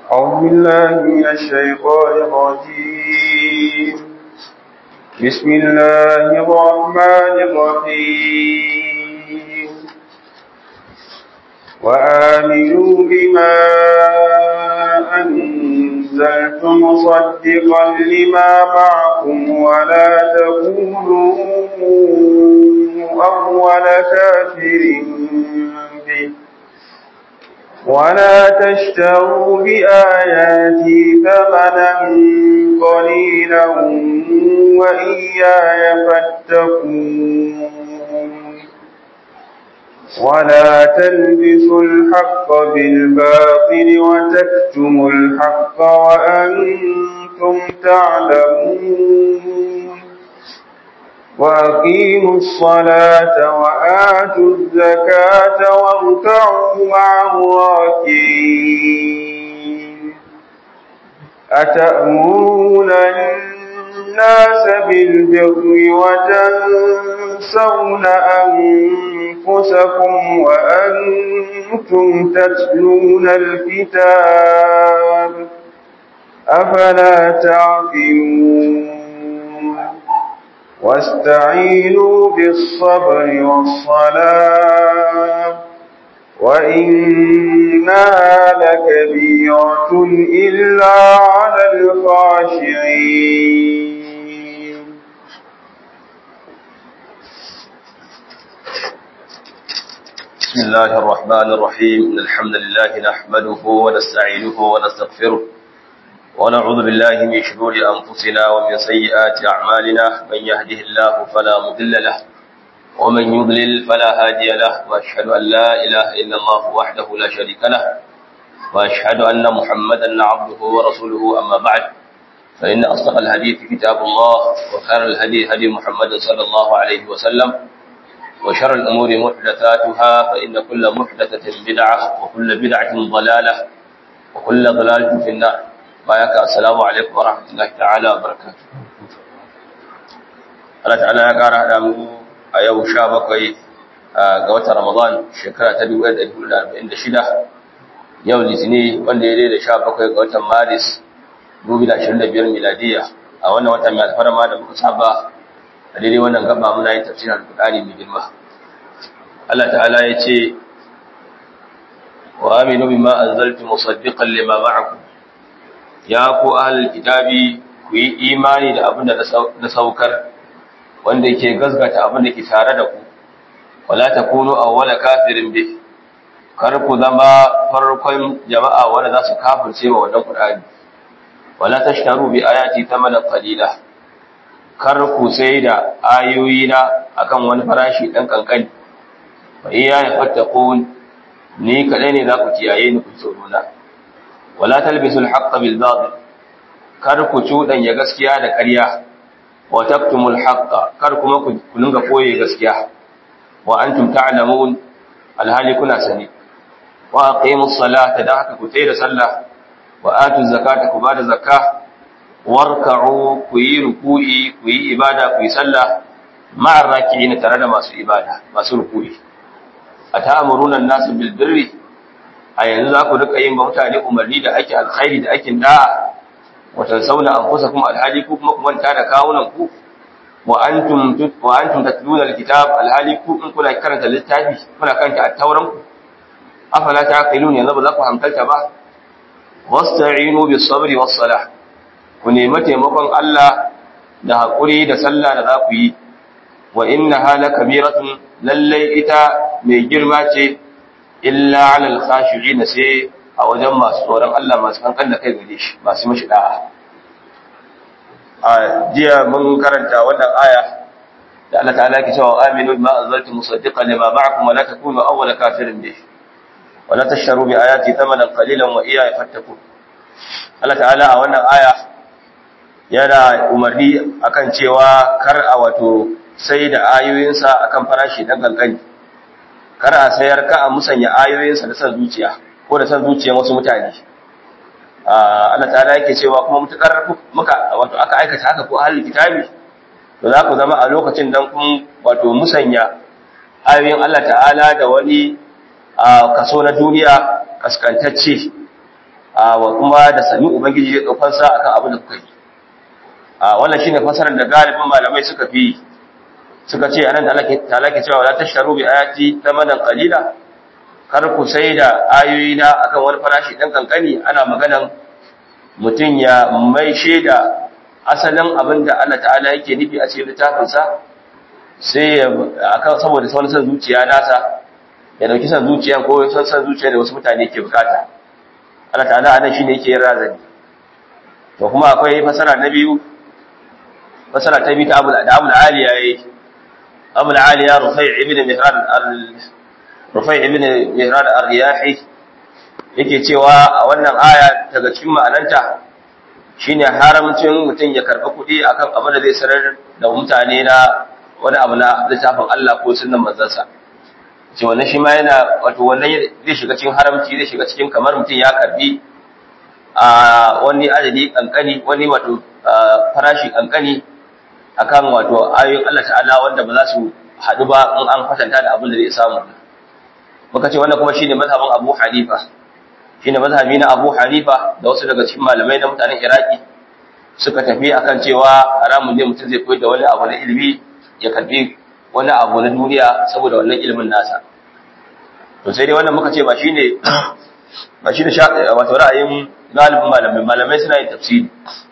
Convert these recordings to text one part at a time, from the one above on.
أعوذ بالله من الشيطان الرجيم بسم الله الرحمن الرحيم وآمنوا بما أنزلت مصدقا لما معكم ولا تكونوا أول كافر به ولا تشتروا بآياتي ثمنا قليلا وإياي فاتقون ولا تلبسوا الحق بالباطل وتكتموا الحق وأنتم تعلمون وأقيموا الصلاة وآتوا الزكاة واركعوا مع الراكعين أتأمرون الناس بالبر وتنسون أنفسكم وأنتم تتلون الكتاب أفلا تعقلون واستعينوا بالصبر والصلاة وإنها لكبيرة إلا على الخاشعين بسم الله الرحمن الرحيم إن الحمد لله نحمده ونستعينه ونستغفره ونعوذ بالله من شرور أنفسنا ومن سيئات أعمالنا من يهده الله فلا مضل له ومن يضلل فلا هادي له وأشهد أن لا إله إلا الله وحده لا شريك له وأشهد أن محمدا عبده ورسوله أما بعد فإن أصدق الحديث كتاب الله وخير الهدي هدي محمد صلى الله عليه وسلم وشر الأمور محدثاتها فإن كل محدثة بدعة وكل بدعة ضلالة وكل ضلالة في النار بايك السلام عليكم ورحمة الله تعالى وبركاته Allah ta'ala ya ƙara haɗa mu a yau sha bakwai ga watan Ramadan shekara ta 1446 yau litini wanda ya daidai sha bakwai ga watan Maris 2025 miladiya a wannan watan mai alfarma da muka saba a daidai wannan gaba muna yin tafsirin alƙur'ani mai girma Allah ta'ala ya ce wa aminu bima anzaltu musaddiqan lima ma'akum ya ku ahlul kitabi ku yi imani da abin da na saukar wanda yake gazgata abin da ke tare da ku wala takunu awwala kafirin bi kar ku zama farkon jama'a wanda za su kafirce wa wannan qur'ani wala tashtaru bi ayati thamanan qalila kar ku sai da ayoyi na akan wani farashi dan kankani fa iya ya fattaqun ni kadai ne za ku kiyaye ni ku tsoro na wala talbisul haqqa bil batil kar ku ya gaskiya da ƙarya wa taktumul haqqa kar kuma ku dinga koye gaskiya wa antum ta'lamun alhali kuna sani wa aqimus salata da haka ku tsaya da sallah wa atu zakata ku bada zakka warka'u ku yi ruku'i ku yi ibada ku yi sallah ma'ar raki'ina tare da masu ibada masu ruku'i ata'muruna an-nasu bil birri a yanzu za ku rika yin mutane umarni da ake alkhairi da ake da'a wa tansawna anfusakum alhali ku kuma ku manta da kawunan ku wa antum wa antum tatluna alkitab alhali ku in kuna karanta littafi kuna karanta at-tauran ku afala taqilun yanzu ba za ku hankalta ba wasta'inu bis sabri was salah ku nemi taimakon Allah da haƙuri da sallah da za ku yi wa inna hala kabiratun lallai ita mai girma ce illa alal khashi'ina sai a wajen masu tsoron Allah masu kankan da kai gare shi masu mashi da'a a jiya mun karanta wannan aya da Allah ta'ala ke cewa aminu bima anzaltu musaddiqan lima ma'akum wa la takunu awwala kafirin bih wa la tashtaru bi ayati thamanan qalilan wa iyaya fattaqun Allah ta'ala a wannan aya yana umarni akan cewa kar a wato sai da ayoyinsa akan farashi dan kankani kar a sayar ka a musanya ayoyinsa da san zuciya ko da san zuciyar wasu mutane Allah ta'ala yake cewa kuma mutakar muka wato aka aikata haka ko ahlul kitabi to za ku zama a lokacin dan kun wato musanya ayoyin Allah ta'ala da wani kaso na duniya kaskantacce wa kuma da sami ubangiji zai daukar sa akan abin da kuka yi a wannan shine fasarar da galibin malamai suka fi suka ce anan da Allah ke ta'ala ke cewa la tashtaru bi ayati thamanan qalila kar ku sai da ayoyi na akan wani farashi dan kankani ana maganan mutun ya mai shaida asalin abin da Allah ta'ala yake nufi a cikin littafin sa sai akan saboda wani san zuciya nasa ya dauki san zuciya ko san san zuciya da wasu mutane ke bukata Allah ta'ala anan shine yake yin razani to kuma akwai fasara na biyu fasara ta biyu ta Abu da Abu Aliya yayi Abu Aliya Rufai ibn Mihran Rufai ibn Mihran ar-Riyahi yake cewa a wannan aya daga cikin ma'ananta shine haramcin mutum ya karɓi kuɗi akan abin da zai sanar da mutane na wani abu na littafin Allah ko sunnan manzansa ce wannan shi ma yana wato wannan zai shiga cikin haramci zai shiga cikin kamar mutum ya karbi a wani adadi kankani wani wato farashi kankani akan wato ayoyin Allah ta'ala wanda ba za su haɗu ba in an kwatanta da abin da zai samu muka ce wannan kuma shine mazhabin Abu Hanifa shine mazhabi na Abu Hanifa da wasu daga cikin malamai na mutanen Iraki suka tafi akan cewa haramun ne mutum zai koyar da wani abu na ilimi ya karbi wani abu na duniya saboda wannan ilimin nasa to sai dai wannan muka ce ba shine ba shine wato ra'ayin galibin malamai malamai suna yin tafsiri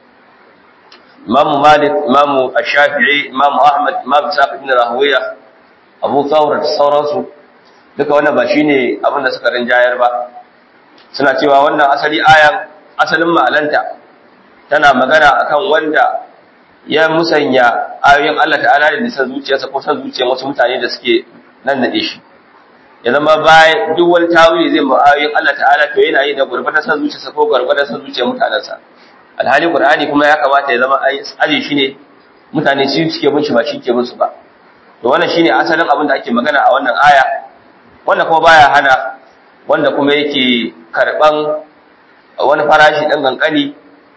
Imam Malik Imam Ash-Shafi'i Imam Ahmad Imam Sa'id ibn Rahuwiya Abu Thawr da sauransu duka wannan ba shine abin da suka rinjayar ba suna cewa wannan asali ayan asalin ma'alanta tana magana akan wanda ya musanya ayoyin Allah ta'ala da nisan zuciyarsa ko san zuciyar wasu mutane da suke nan da shi ya zama bayan duk wani tawili zai ma ayoyin Allah ta'ala to yana yi da gurbatar san zuciyarsa ko gurbatar san zuciyar mutanensa alhali qur'ani kuma ya kamata ya zama aji shi ne mutane su suke bin shi ba shi ke bin su ba to wannan shine asalin abin da ake magana a wannan aya wanda kuma baya hana wanda kuma yake karban wani farashi dan kankani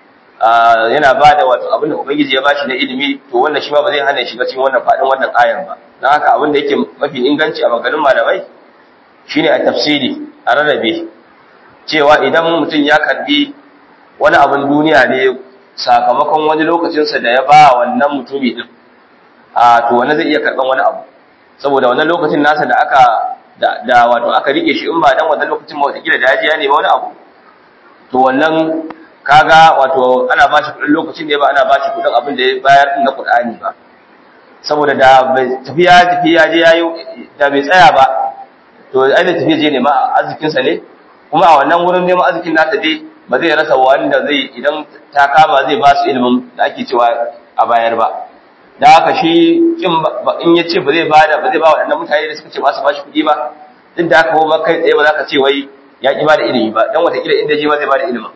yana ba da wato abin da Ubangiji ya bashi na ilimi to wannan shi ma ba zai hana shiga cikin wannan fadin wannan ayan ba don haka abin da yake mafi inganci a maganin malamai shine a tafsiri a rarrabe cewa idan mutum ya karbi wani abin duniya ne sakamakon wani lokacinsa da ya ba wannan mutumi din a to wannan zai iya karban wani abu saboda wannan lokacin nasa da aka da wato aka rike shi in ba dan wannan lokacin ma wata kila da ya je ya nemi wani abu to wannan kaga wato ana ba shi kudin lokacin da ba ana ba shi kudin abin da ya bayar na Qur'ani ba saboda da bai tafiya tafiya je yayi da bai tsaya ba to ai da tafiya je ne ma arzikin sa ne kuma a wannan wurin neman arzikin nata dai ba zai rasa wanda zai idan ta kama zai ba su ilimin da ake cewa a bayar ba da haka shi kin in ya ce ba zai bada ba zai ba waɗannan mutane da suka ce ba su ba shi kuɗi ba duk da haka ba kai tsaye ba za ka ce wai ya ƙi ba da ilimi ba dan wata kila inda je ba zai ba da ilimin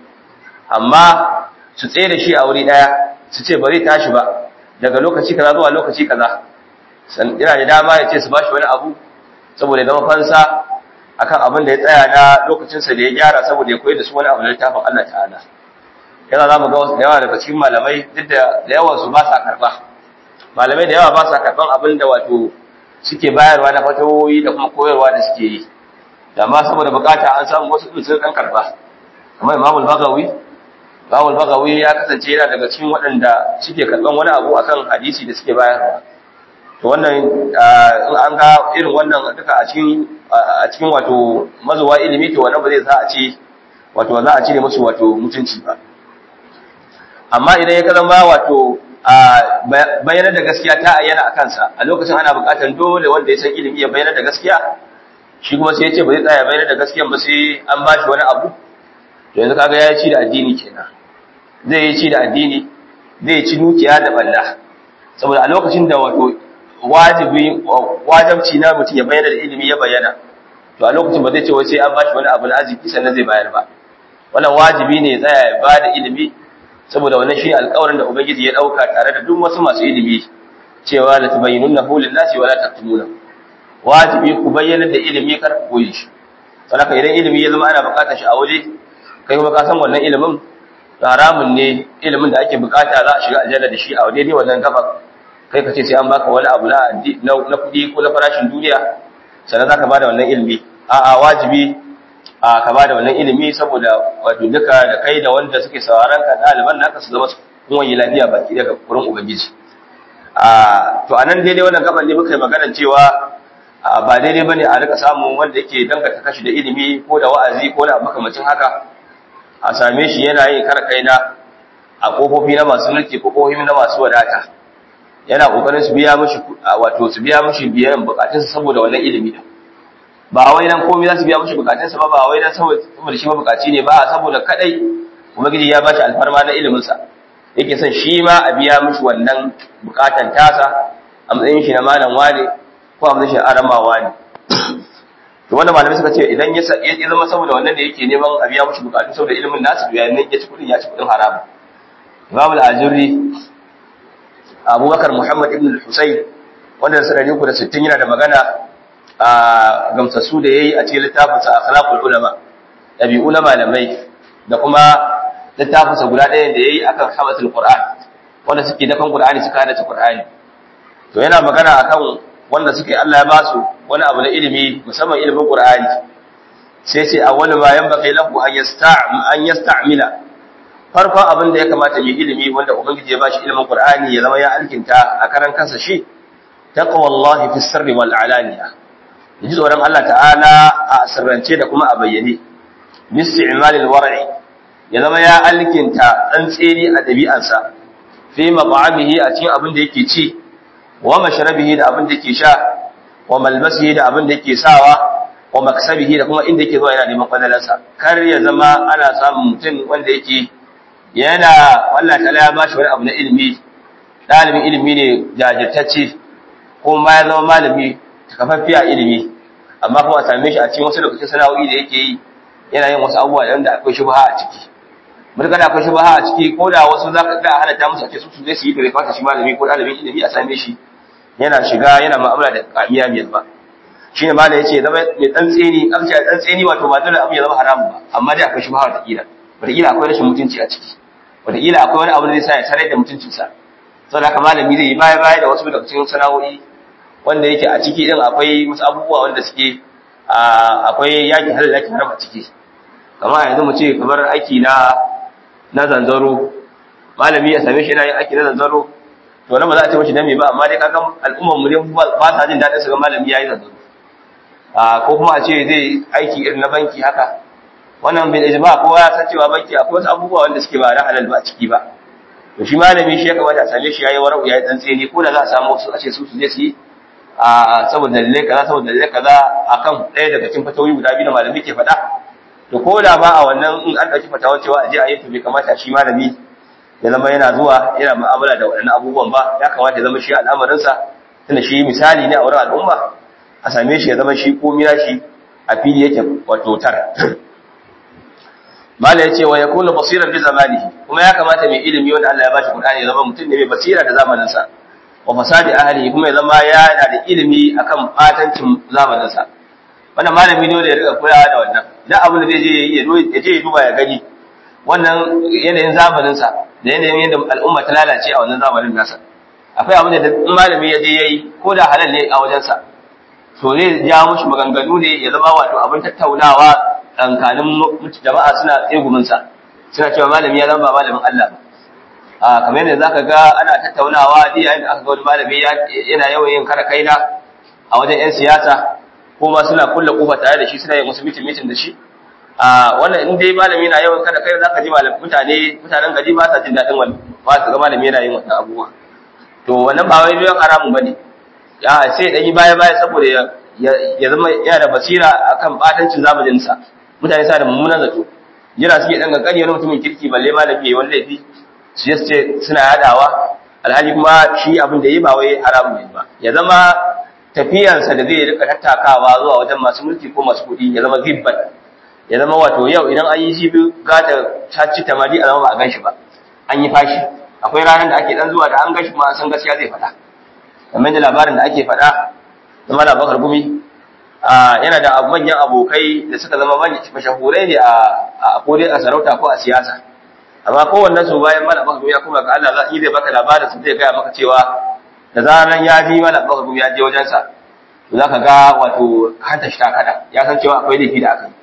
amma su tsaye da shi a wuri daya su ce bari tashi ba daga lokaci kaza zuwa lokaci kaza san yana da dama ya ce su bashi wani abu saboda ya zama fansa akan abin da ya tsaya na lokacinsa da ya gyara saboda ya koyar da su wani abu na littafin Allah ta'ala yana za mu ga wasu da yawa daga cikin malamai duk da da yawan su ba sa karba malamai da yawa ba sa karban abin da wato suke bayarwa na fatawoyi da kuma koyarwa da suke yi da ma saboda bukata an samu wasu sun kan karba kamar Imam Bagawi Bawul Bagawi ya kasance yana daga cikin waɗanda suke karɓan wani abu akan hadisi da suke bayarwa. To wannan in an ga irin wannan duka a cikin a cikin wato mazuwa ilimi to wannan ba zai za a ce wato za a cire musu wato mutunci ba. Amma idan ya zama wato bayyana da gaskiya ta ayyana a kansa a lokacin ana buƙatar dole wanda ya san ilimi ya bayyana da gaskiya shi kuma sai ya ce ba zai tsaya bayyana da gaskiya ba sai an ba shi wani abu to yanzu kaga ya ci da addini kenan zai yi ci da addini zai ci dukiya da balla saboda a lokacin da wato wajibi wajibci na mutum ya bayyana da ilimi ya bayyana to a lokacin ba zai ce wai sai an bashi wani abu na arziki sannan zai bayar ba wannan wajibi ne ya tsaya ya ba da ilimi saboda wannan shi alƙawarin da ubangiji ya dauka tare da duk wasu masu ilimi cewa la tubayyinunahu lin-nasi wa la taktumuna wajibi ku bayyana da ilimi kar ku koyi shi saboda idan ilimi ya zama ana buƙatar shi a waje kai kuma ka san wannan ilimin haramun ne ilimin da ake bukata za a shiga aljanna da shi a daidai wannan gaba kai ka ce sai an baka wani abu na na kuɗi ko na farashin duniya sannan zaka bada wannan ilimi a'a wajibi a ka ba da wannan ilimi saboda wato duka da kai da wanda suke sauraron ka ɗaliban naka su zama kun wani lafiya baki daga wurin ubangiji a to anan daidai wannan gaban ne muka yi magana cewa ba daidai bane a rika samun wanda yake dangata kashi da ilimi ko da wa'azi ko da makamacin haka a same shi yana yin kar kaina a kofofi na masu mulki ko kofofi na masu wadata yana kokarin su biya mishi wato su biya mishi biyan bukatunsa saboda wannan ilimi din ba wai dan komai za su biya mishi bukatunsa ba ba wai dan saboda shi mabukaci ne ba saboda kadai ubangiji ya bashi alfarma na ilimin sa yake son shi ma a biya mishi wannan bukatan tasa a matsayin shi na malam wane ko a matsayin shi arama wane to wanda malamai suka ce idan ya zama saboda wannan da yake neman a biya mishi bukatu saboda ilimin nasu biya ne ya ci kudin ya ci kudin haramu Imam al-Ajurri Abubakar Muhammad ibn al-Husayn wanda da sanadi ku da 60 yana da magana a gamsassu da yayi a cikin littafin sa Akhlaqul Ulama dabi'u na malamai da kuma littafin sa guda ɗaya da yayi akan hamatul Qur'an wanda suke dakan Qur'ani suka hada Qur'ani to yana magana akan wanda suke Allah ya ba su wani abu na ilimi musamman ilimin Qur'ani sai sai awwalu ma yanbaghi lahu an yasta'm an yasta'mila farkon abin da ya kamata yi ilimi wanda ubangiji ya bashi ilimin qur'ani ya zama ya alkinta a karan kansa shi taqwallahi fi sirri wal alaniya yaji tsoron Allah ta'ala a sirrance da kuma a bayyane bisti'malil war'i ya zama ya alkinta tsantseni a dabi'ansa fi mab'amihi a cikin abin da yake ci wa mashrabihi da abin da yake sha wa malbasihi da abin da yake sawa wa maksabihi da kuma inda yake zuwa yana neman kwadalarsa kar ya zama ana samun mutum wanda yake yana Allah ta ya bashi wani abu na ilimi dalibin ilimi ne jajirtacce kuma ya zama malami takafaffiya ilimi amma kuma a same shi a cikin wasu lokacin sana'o'i da yake yi yana yin wasu abubuwa da akwai shubha a ciki mutum da akwai shubha a ciki ko da wasu za ka ga halatta musu a ce su su zai su yi bai fata shi malami ko dalibin ilimi a same shi yana shiga yana mu'amala da kamiya mai ba shi ne malam yace zama mai tsantseni an ce tsantseni wato ba dole abu ya zama haramu ba amma dai akwai shubha wata kila wata kila akwai rashin mutunci a ciki wataƙila akwai wani abu da zai sa ya sarai da mutuncinsa saboda haka malami zai yi baya baya da wasu daga cikin sana'o'i wanda yake a ciki din akwai wasu abubuwa wanda suke akwai yaki halal yaki haram a ciki kamar yanzu mu ce kamar aiki na na zanzaro malami ya same shi yana yin aiki na zanzaro to nan ba za a ce mashi dame ba amma dai kaga al'ummar mu dai ba sa jin daɗin su ga malami yayi zanzaro ko kuma a ce zai aiki irin na banki haka wannan bil ijma kowa ya san cewa banki akwai wasu abubuwa wanda suke ba na halal ba a ciki ba to shi malami shi ya kamata a same shi yayi warau yayi dan tsini ko da za a samu wasu a ce su su je su yi a saboda dalilai kaza saboda dalilai kaza akan ɗaya daga cikin fatawoyi guda biyu da malami ke faɗa to ko da ma a wannan in an ɗauki fatawar cewa a je a yi to bai kamata shi malami ya zama yana zuwa yana mu'amala da waɗannan abubuwan ba ya kamata ya zama shi al'amarinsa tunda shi misali ne a wurin al'umma a same shi ya zama shi ko mira shi a fili yake wato tar mala yace wa yakunu basiran bi zamanihi kuma ya kamata mai ilimi wanda Allah ya bashi Qur'ani ya zama mutum ne mai basira da zamanin sa wa fasadi ahli kuma ya zama yana da ilimi akan batancin zamanin sa wannan malami ne da ya rika kulawa da wannan idan abin da zai je ya je ya duba ya gani wannan yanayin zamanin sa da yanayin yadda al'umma ta lalace a wannan zamanin nasa akwai abin da in malami ya je yayi ko da halal ne a wajen sa to zai ja mushi maganganu ne ya zama wato abin tattaunawa tsakanin jama'a suna tsegumin sa suna cewa malami ya zama ba malamin Allah ba a kamar yadda zaka ga ana tattaunawa da yayin da aka ga wani malami yana yawan yin kara kaina a wajen yan siyasa ko ma suna kulle kofa tare da shi suna yin wasu mitin mitin da shi a wannan in dai malami yana yawan kada kai zaka ji malam mutane mutanen gari ba sa jin dadin wannan ba su ga malami yana yin wannan abubuwa to wannan ba wai don haramun bane ya sai dan yi baya baya saboda ya ya zama yana da basira akan batancin zamanin sa mutane sa da mummunan zato jira suke dan kankani wani mutumin kirki balle malami yayi wani laifi su yace suna yadawa alhali kuma shi abin da yi ba wai haramun ne ba ya zama tafiyansa da zai rika tattakawa zuwa wajen masu mulki ko masu kuɗi ya zama gibban ya zama wato yau idan an yi shi biyu gata ta ci tamari a zama ba a gan shi ba an yi fashi akwai ranar da ake dan zuwa da an gan shi ma an san gaskiya zai faɗa kamar da labarin da ake faɗa na mala bakar gumi yana da manyan abokai da suka zama mashahurai ne a kodai a sarauta ko a siyasa amma kowannen su bayan mala bakar gumi ya kuma ga Allah zai zai baka labarin su zai gaya maka cewa da zaran ya ji mala bakar gumi ya je wajensa to za ka ga wato hanta shi ta kada ya san cewa akwai laifi da aka yi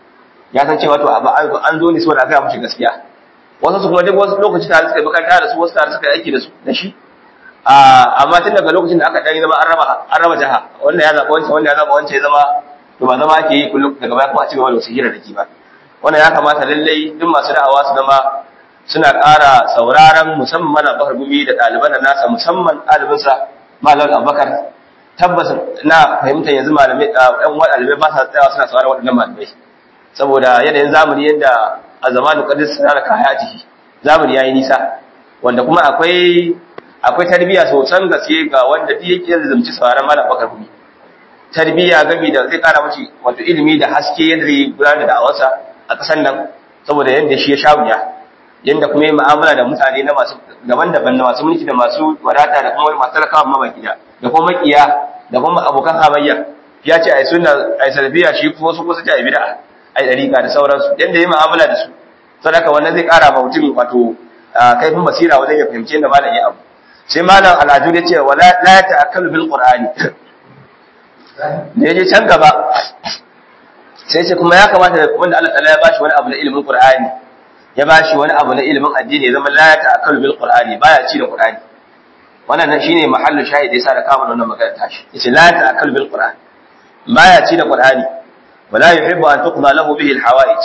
ya san cewa to an zo ne saboda aka mishi gaskiya wasu su kuma duk wasu lokaci tare suka yi makaranta da su wasu tare suka yi aiki da su da shi amma tun daga lokacin da aka ɗan zama an raba an raba jaha wannan ya zaɓa wancan wannan ya zaɓa wancan ya zama to ba zama ake yi kullum daga baya kuma a ci gaba da wasu hira da ki ba wannan ya kamata lallai duk masu da'awa su zama suna ƙara sauraron musamman mana bakar gumi da ɗaliban da nasa musamman ɗalibinsa malam abubakar tabbas na fahimtar yanzu malamai ɗan wa ɗalibai ba sa tsayawa suna sauraron waɗannan malamai saboda yanayin zamani yadda a zamanin kadis suna da kaya ciki zamani ya yi nisa wanda kuma akwai akwai tarbiyya sosan gaske ga wanda duk yake zamci sauraron malam bakar gumi tarbiyya gami da zai kara mace wato ilimi da haske yadda zai gudanar da da'awarsa a ƙasar nan saboda yadda shi ya sha wuya yadda kuma yi mu'amala da mutane na masu daban-daban na masu mulki da masu wadata da kuma masu talakawa mamaki da da kuma makiya da kuma abokan hamayya ya ce ai sunna ai salbiya shi kuma su kusa ce ai bid'a ai dariqa da sauransu yadda yi mu'amala da su sadaka wannan zai kara ma mutum wato kaifin basira wajen ya fahimci yadda malam ya abu sai malam al'ajur ya ce wala la ta'akkalu bil qur'ani da ya je can gaba sai ce kuma ya kamata wanda Allah ta'ala ya bashi wani abu na ilimin qur'ani ya bashi wani abu na ilimin addini ya zama la ta'akkalu bil qur'ani baya ci da qur'ani wannan shine mahallu shahidi yasa da kama wannan magana tashi yace la ta'akkalu bil qur'ani baya ci da qur'ani wala yuhibbu an tuqda lahu bihi al hawaij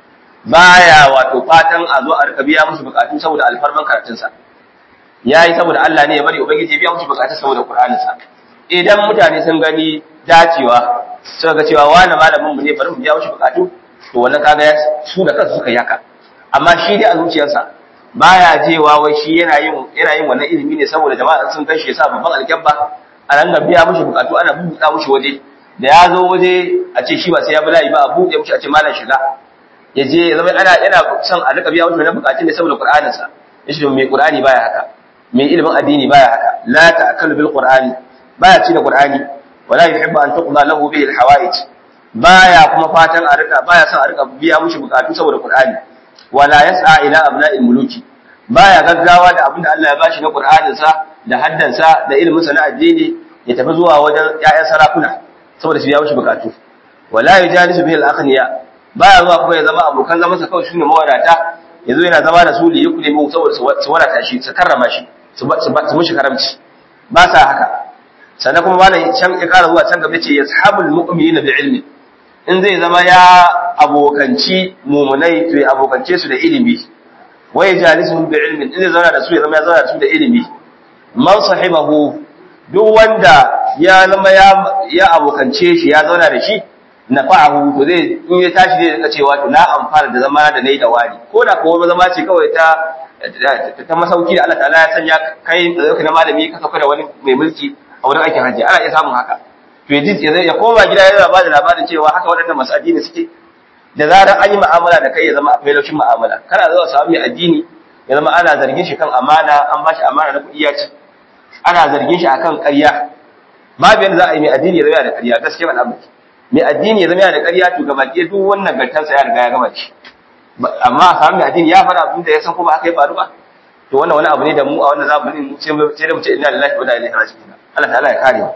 baya wato fatan a zo a rika biya musu bukatu saboda alfarman karatun sa yayi saboda Allah ne ya bari ubangiji ya biya musu bukatu saboda qur'anin sa idan mutane sun gani dacewa suka ga cewa wani malamin mu ne bari mu biya mushi bukatu to wannan kaga su da kansu suka yi haka amma shi dai a zuciyarsa baya jewa wai shi yana yin yana yin wannan ilimi ne saboda jama'a sun gan shi yasa babban alkyabba a nan ga biya mushi bukatu ana bubuɗa mushi waje da ya zo waje a ce shi ba sai ya bi layi ba a buɗe mushi a ce malam shiga ya je ya zama ana yana son a rika biya mushi wannan bukatun ne saboda qur'anin sa yace mai qur'ani baya haka mai ilimin addini baya haka la ta'kalu bil qur'ani baya ci da qur'ani wala yuhibbu an tuqda lahu bihi al hawaij baya kuma fatan a rika baya son a rika biya mushi bukatu saboda qur'ani wala yas'a ila abna'il muluki baya gaggawa da abinda Allah ya bashi na Qur'anin sa da haddan sa da ilimin sa na addini ya tafi zuwa wajen ƴaƴan sarakuna saboda su biya mishi bukatu wala yujalisu bihi al-akhniya baya zuwa kuma ya zama abokan zaman sa kawai shine mawadata yazo yana zama da su li yukuli mu saboda su wadata shi su karrama shi su su mushi karamci ba sa haka sannan kuma malam can ya kara zuwa can gaba ce yashabul mu'minina bi ilmi in zai zama ya abokanci mumunai to ya abokance su da ilimi wai jalisuhum bi ilmin in zai zauna da su ya zama ya zauna da su da ilimi man sahibahu duk wanda ya zama ya ya abokance shi ya zauna da shi nafa'ahu to zai in ya tashi zai rika cewa to na amfana da zama da nayi da wani ko da ko zama ce kawai ta ta masauki da Allah ta'ala ya sanya kai da na malami ka sauka da wani mai mulki a wurin aikin hajji ana iya samun haka to ya koma gida yana ba da labarin cewa haka waɗannan masu addini suke da zarar an yi mu'amala da kai ya zama akwai laushin mu'amala kana zuwa samu mai addini ya zama ana zargin shi kan amana an ba shi amana na kuɗi ya ci ana zargin shi akan ƙarya babu yadda za a yi mai addini ya zama da ƙarya gaskiya ban abu mai addini ya zama da ƙarya to gaba ɗaya duk wannan gantansa ya riga ya gama da shi amma a samu mai addini ya fara abin da ya san kuma aka yi faru ba to wannan wani abu ne da mu a wannan zamanin mu sai da mu ce inna lillahi wa inna ilaihi raji'un Allah ta'ala ya kare mu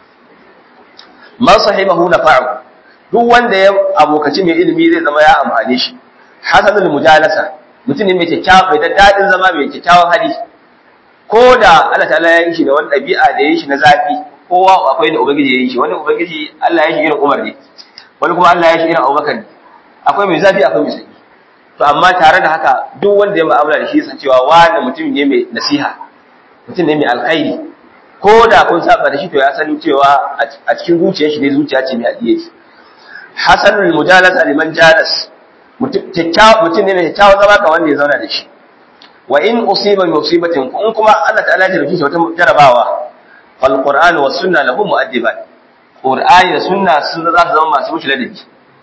man sahibahu nafa'u duk wanda ya abokaci mai ilimi zai zama ya amfane shi hasanul mujalasa mutum ne mai kyakkyawa mai dadin zama mai kyakkyawan hali ko da Allah ta'ala ya yi shi da wani ɗabi'a da ya yi shi na zafi kowa akwai da ubangiji ya yi shi wani ubangiji Allah ya yi shi irin Umar ne wani kuma Allah ya yi shi irin Abubakar ne akwai mai zafi akwai mai sanyi to amma tare da haka duk wanda ya mu'amala da shi san cewa wani mutum ne mai nasiha mutum ne mai alkhairi ko da kun saba da shi to ya sani cewa a cikin zuciyar shi ne zuciya ce mai ajiye shi hasanul mujalasa liman jalas mutum ne mai kyakkyawan zama ka wanda ya zauna da shi wa in usiba bi musibatin in kuma Allah ta'ala ya rubuta wata jarabawa fal qur'anu was sunna lahu mu'addiban qur'ani da sunna sun za su zama masu mushi ladabi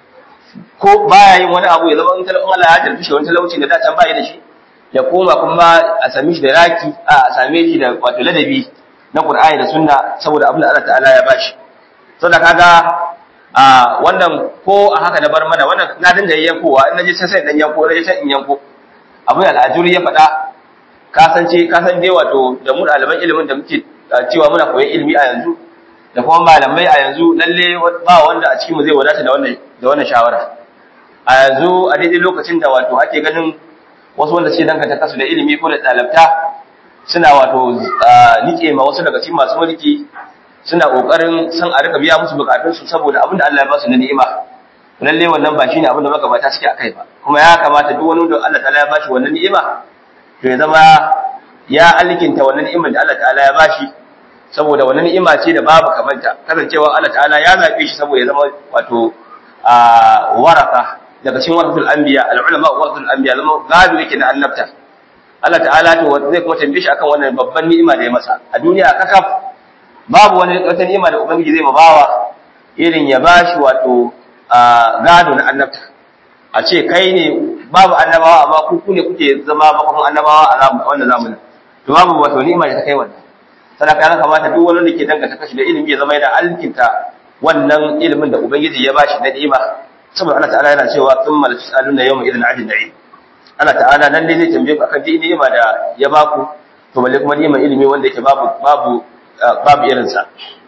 ko baya yin wani abu ya zama in talabin Allah ya jarfi shi wani talauci da da can baya da shi ya koma kuma a same shi da raki a same shi da wato ladabi na Qur'ani da Sunna saboda abin da Allah ta'ala ya bashi saboda kaga a wannan ko a haka na bar mana wannan na dinga yankowa in naje sai sai dan yanko naje sai in yanko abin al'ajuri ya faɗa ka san ce ka san dai wato da mu ɗaliban ilimin da muke cewa muna koyon ilimi a yanzu da kuma malamai a yanzu lalle ba wanda a cikin mu zai wadata da wannan da wannan shawara a yanzu a daidai lokacin da wato ake ganin wasu wanda suke danganta kasu da ilimi ko da ɗalabta suna wato nike ma wasu daga cikin masu mulki suna kokarin san a rika biya musu bukatunsu saboda abin da Allah ya ba su na ni'ima lalle wannan ba shine abin da magabata suke akai ba kuma ya kamata duk wani da Allah ta'ala ya bashi wannan ni'ima to ya zama ya alkinta wannan ni'imar da Allah ta'ala ya bashi saboda wannan ni'ima ce da babu kamanta kasancewa Allah ta'ala ya zabe shi saboda ya zama wato a waraka daga cikin waratul anbiya al-ulama waratul anbiya zama gado yake da annabta Allah ta'ala to zai kuma tambaye shi akan wannan babban ni'ima da ya masa a duniya kakaf babu wani wata ni'ima da ubangiji zai mabawa irin ya bashi wato gado na annabta a ce kai ne babu annabawa amma ku ne kuke zama bakon annabawa a wannan zamanin to babu wato ni'ima da ta kai wannan sadaka ya kamata duk wani da ke danganta kashi da ilimi ya zama yana alkinta wannan ilimin da ubangiji ya bashi na ni'ima saboda Allah ta'ala yana cewa thumma la tus'aluna yawma idhin 'anil na'im Allah ta'ala nan dai zai tambaye ku akan duk ni'ima da ya baku to balle kuma ni'imar ilimi wanda yake babu babu babu irin sa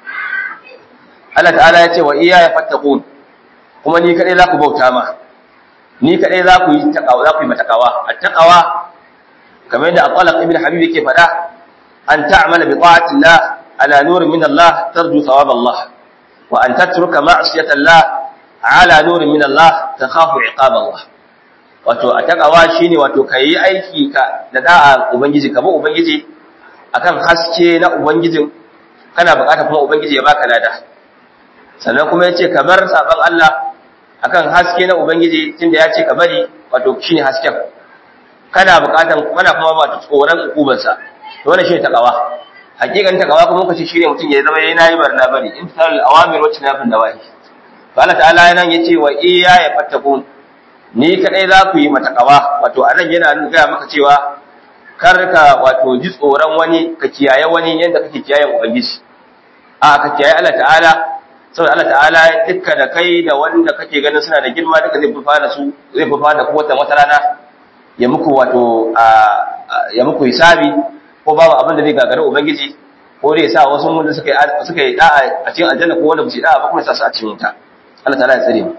Allah ta'ala ya ce wa iya ya fattaqun kuma ni kadai za ku bauta ma ni kadai za ku yi takawa za ku yi matakawa at-taqwa kamar yadda Al-Qalaq ibn Habib yake faɗa an ta'mala bi ta'ati Allah ala nurin min Allah tarju thawab Allah wa an tatruka ma'siyata Allah ala nurin min Allah takhafu iqab Allah wato a takawa shine wato kai aiki ka da da'a ubangiji ka bi ubangiji akan haske na ubangijin kana bukata kuma ubangiji ya baka lada sannan kuma yace ka bar saban Allah akan haske na ubangiji tunda yace ka bari wato shine hasken kana bukatan kana kuma ba ta tsoron ukuban sa to wannan shine takawa hakikan takawa kuma kace shine mutum ya zama yana yi barna bari intisal awamir wacce na fin dawahi to Allah ta'ala nan yace wa iya ya fattakun ni kadai za ku yi matakawa wato anan yana ga maka cewa kar ka wato ji tsoron wani ka kiyaye wani yanda kake kiyayen ubangiji a ka kiyaye Allah ta'ala saboda Allah ta'ala dukka da kai da wanda kake ganin suna da girma duka zai fufa da su zai fufa da kowace wata rana ya muku wato ya muku hisabi ko babu abin da zai gagara ubangiji ko dai sa wasu wanda suka yi suka yi da'a a cikin aljanna ko wanda ba su da'a ba kuma sa su a cikin wuta Allah ta'ala ya tsare mu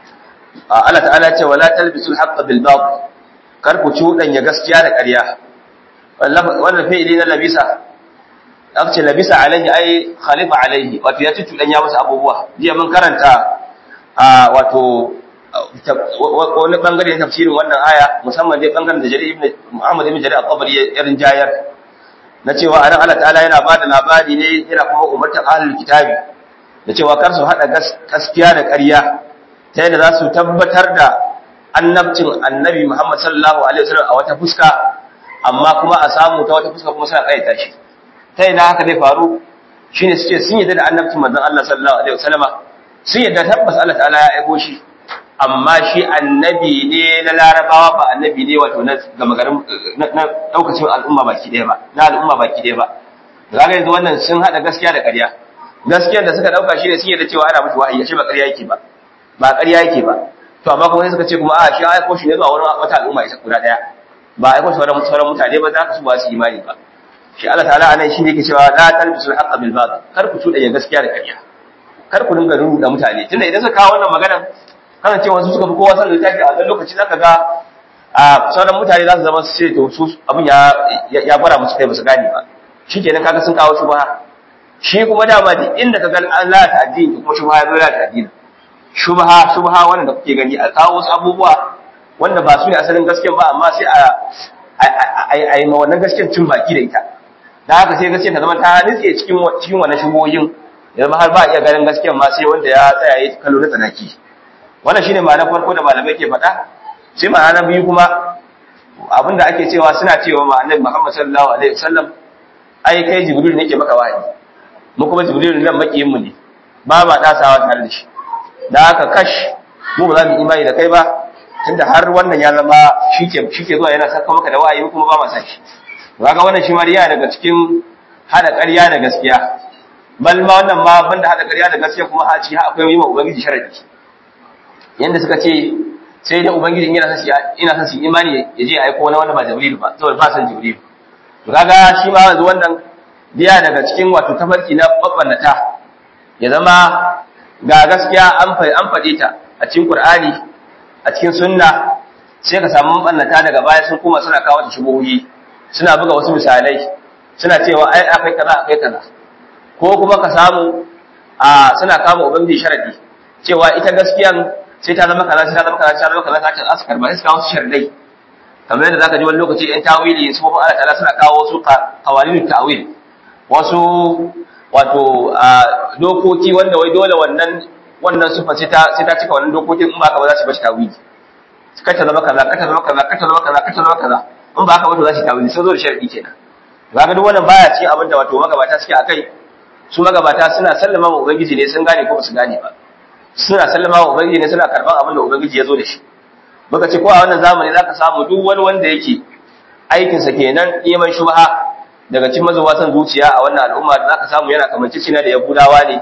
Allah ta'ala ya ce wala talbisul haqqa bil batil kar ku cuɗanya gaskiya da ƙarya wannan fi'ili na labisa aka ce labisa alaihi ai khalifa alaihi wato ya ci cuɗanya masa abubuwa jiya mun karanta a wato wani bangare na tafsirin wannan aya musamman dai bangaren da Jarir ibn Muhammad ibn Jarir al-Tabari ya rinjayar na cewa anan Allah ta'ala yana bada labari ne yana kuma umartar ahlul kitabi da cewa kar su hada gaskiya da ƙarya ta yadda za su tabbatar da annabcin annabi Muhammad sallallahu alaihi wasallam a wata fuska amma kuma a samu ta wata fuska kuma suna kayyata shi ta ina haka zai faru shine suke sun yadda da annabcin manzon Allah sallallahu alaihi wasallama sun yadda tabbas Allah ta'ala ya aiko shi amma shi annabi ne na larabawa ba annabi ne wato na gama garin na daukacin al'umma baki ɗaya ba na al'umma baki ɗaya ba kaga yanzu wannan sun hada gaskiya da ƙarya gaskiyar da suka dauka shi ne sun yadda cewa ana mutu wahayi shi ba ƙarya yake ba ba ƙarya yake ba to amma kuma sai suka ce kuma a shi aiko shi ne zuwa wurin wata al'umma ita guda ɗaya ba aiko shi sauran sauran mutane ba za ka su ba su imani ba shi Allah ta'ala anan shi ne yake cewa la talbisul haqqa bil batil kar ku tuda gaskiya da ƙarya kar ku dinga rubuta mutane tunda idan suka kawo wannan magana kana cewa su suka fi kowa sanin littafi a wannan lokaci zaka ga a sauran mutane za su zama su ce to su abin ya ya gwara musu kai ba su gane ba shikenan kaga sun kawo shubha shi kuma dama duk inda ka ga an lalata addini kuma shubha ya zo lalata addini shubha shubha wannan da kuke gani a kawo wasu abubuwa wanda ba su ne asalin gaskiya ba amma sai a a yi ma wannan gaskiyar cin baki da ita da haka sai gaskiyar ta zama ta nitse cikin cikin wannan shubohin ya zama har ba iya ganin gaskiyar ma sai wanda ya tsaya ya kallo na tsanaki wannan shine ma'anar farko da malamai ke faɗa sai ma'ana biyu kuma abinda ake cewa suna cewa ma annabi Muhammad sallallahu alaihi wasallam ai kai jibril ne ke maka wahayi mu kuma jibril nan makiyin mu ne ba ma dasawa tare da shi da haka kash mu ba za mu imani da kai ba tunda har wannan ya zama shike shike zuwa yana saka maka da wahayi kuma ba ma san shi kaga wannan shi ma yana daga cikin hada ƙarya da gaskiya bal ma wannan ma banda hada ƙarya da gaskiya kuma a ci akwai yi ma ubangiji sharadi yanda suka ce sai da ubangiji yana san ina san su imani ya je aiko wani wanda ba jibril ba saboda ba san jibril to kaga shi ma yanzu wannan biya daga cikin wato tafarki na babbannata ya zama ga gaskiya an an faɗe ta a cikin qur'ani a cikin sunna sai ka samu bannata daga baya sun kuma suna kawo ta shubuhi suna buga wasu misalai suna cewa ai akai kaza akai kaza ko kuma ka samu a suna kama ubangiji sharadi cewa ita gaskiyan sai ta zama kaza sai ta zama kaza sai ta zama kaza ta ce askar ba sai su kawo su sharadai kamar yadda zaka ji wani lokaci ɗan tawili su kuma Allah ta'ala suna kawo wasu qawalin ta'wil wasu wato dokoki wanda wai dole wannan wannan sufa sai ta sai ta cika wannan dokokin in ba ka ba za su bashi tawili ka ta zama kaza ka ta zama kaza ka ta zama kaza ka ta zama kaza in ba ka ba to za su tawili sai zo da sharadi kenan kaga duk wannan baya cikin abin da wato magabata suke akai su magabata suna sallama wa ubangiji ne sun gane ko ba su gane ba suna sallama wa ubangiji ne suna karban abin da ubangiji ya zo da shi muka ce ko a wannan zamani zaka samu duk wani wanda yake aikinsa kenan neman shubha daga cikin mazuwa san zuciya a wannan al'umma zaka samu yana kamanci cina da yahudawa ne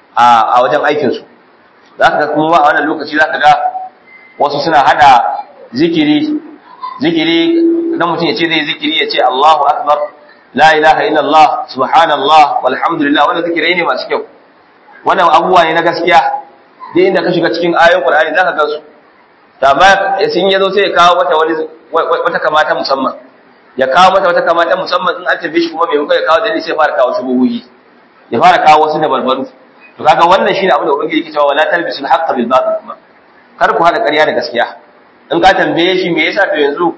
a wajen aikin su zaka ga kuma a wannan lokaci zaka ga wasu suna hada zikiri zikiri dan mutum ya ce zai zikiri ya ce Allahu akbar la ilaha illallah subhanallah walhamdulillah wannan zikirai ne masu kyau wannan abubuwa ne na gaskiya duk inda ka shiga cikin ayoyin Qur'ani zaka ga su da ba sun yazo sai ya kawo mata wani wata kamata musamman ya kawo mata wata kamata musamman in an tafi shi kuma mai muka ya kawo dalili sai fara kawo shubuhuhi ya fara kawo wasu da barbaru to kaga wannan shine abin da ubangiji yake cewa wala talbisul haqqa bil batil kuma kar ku hada ƙarya da gaskiya in ka tambaye shi me yasa to yanzu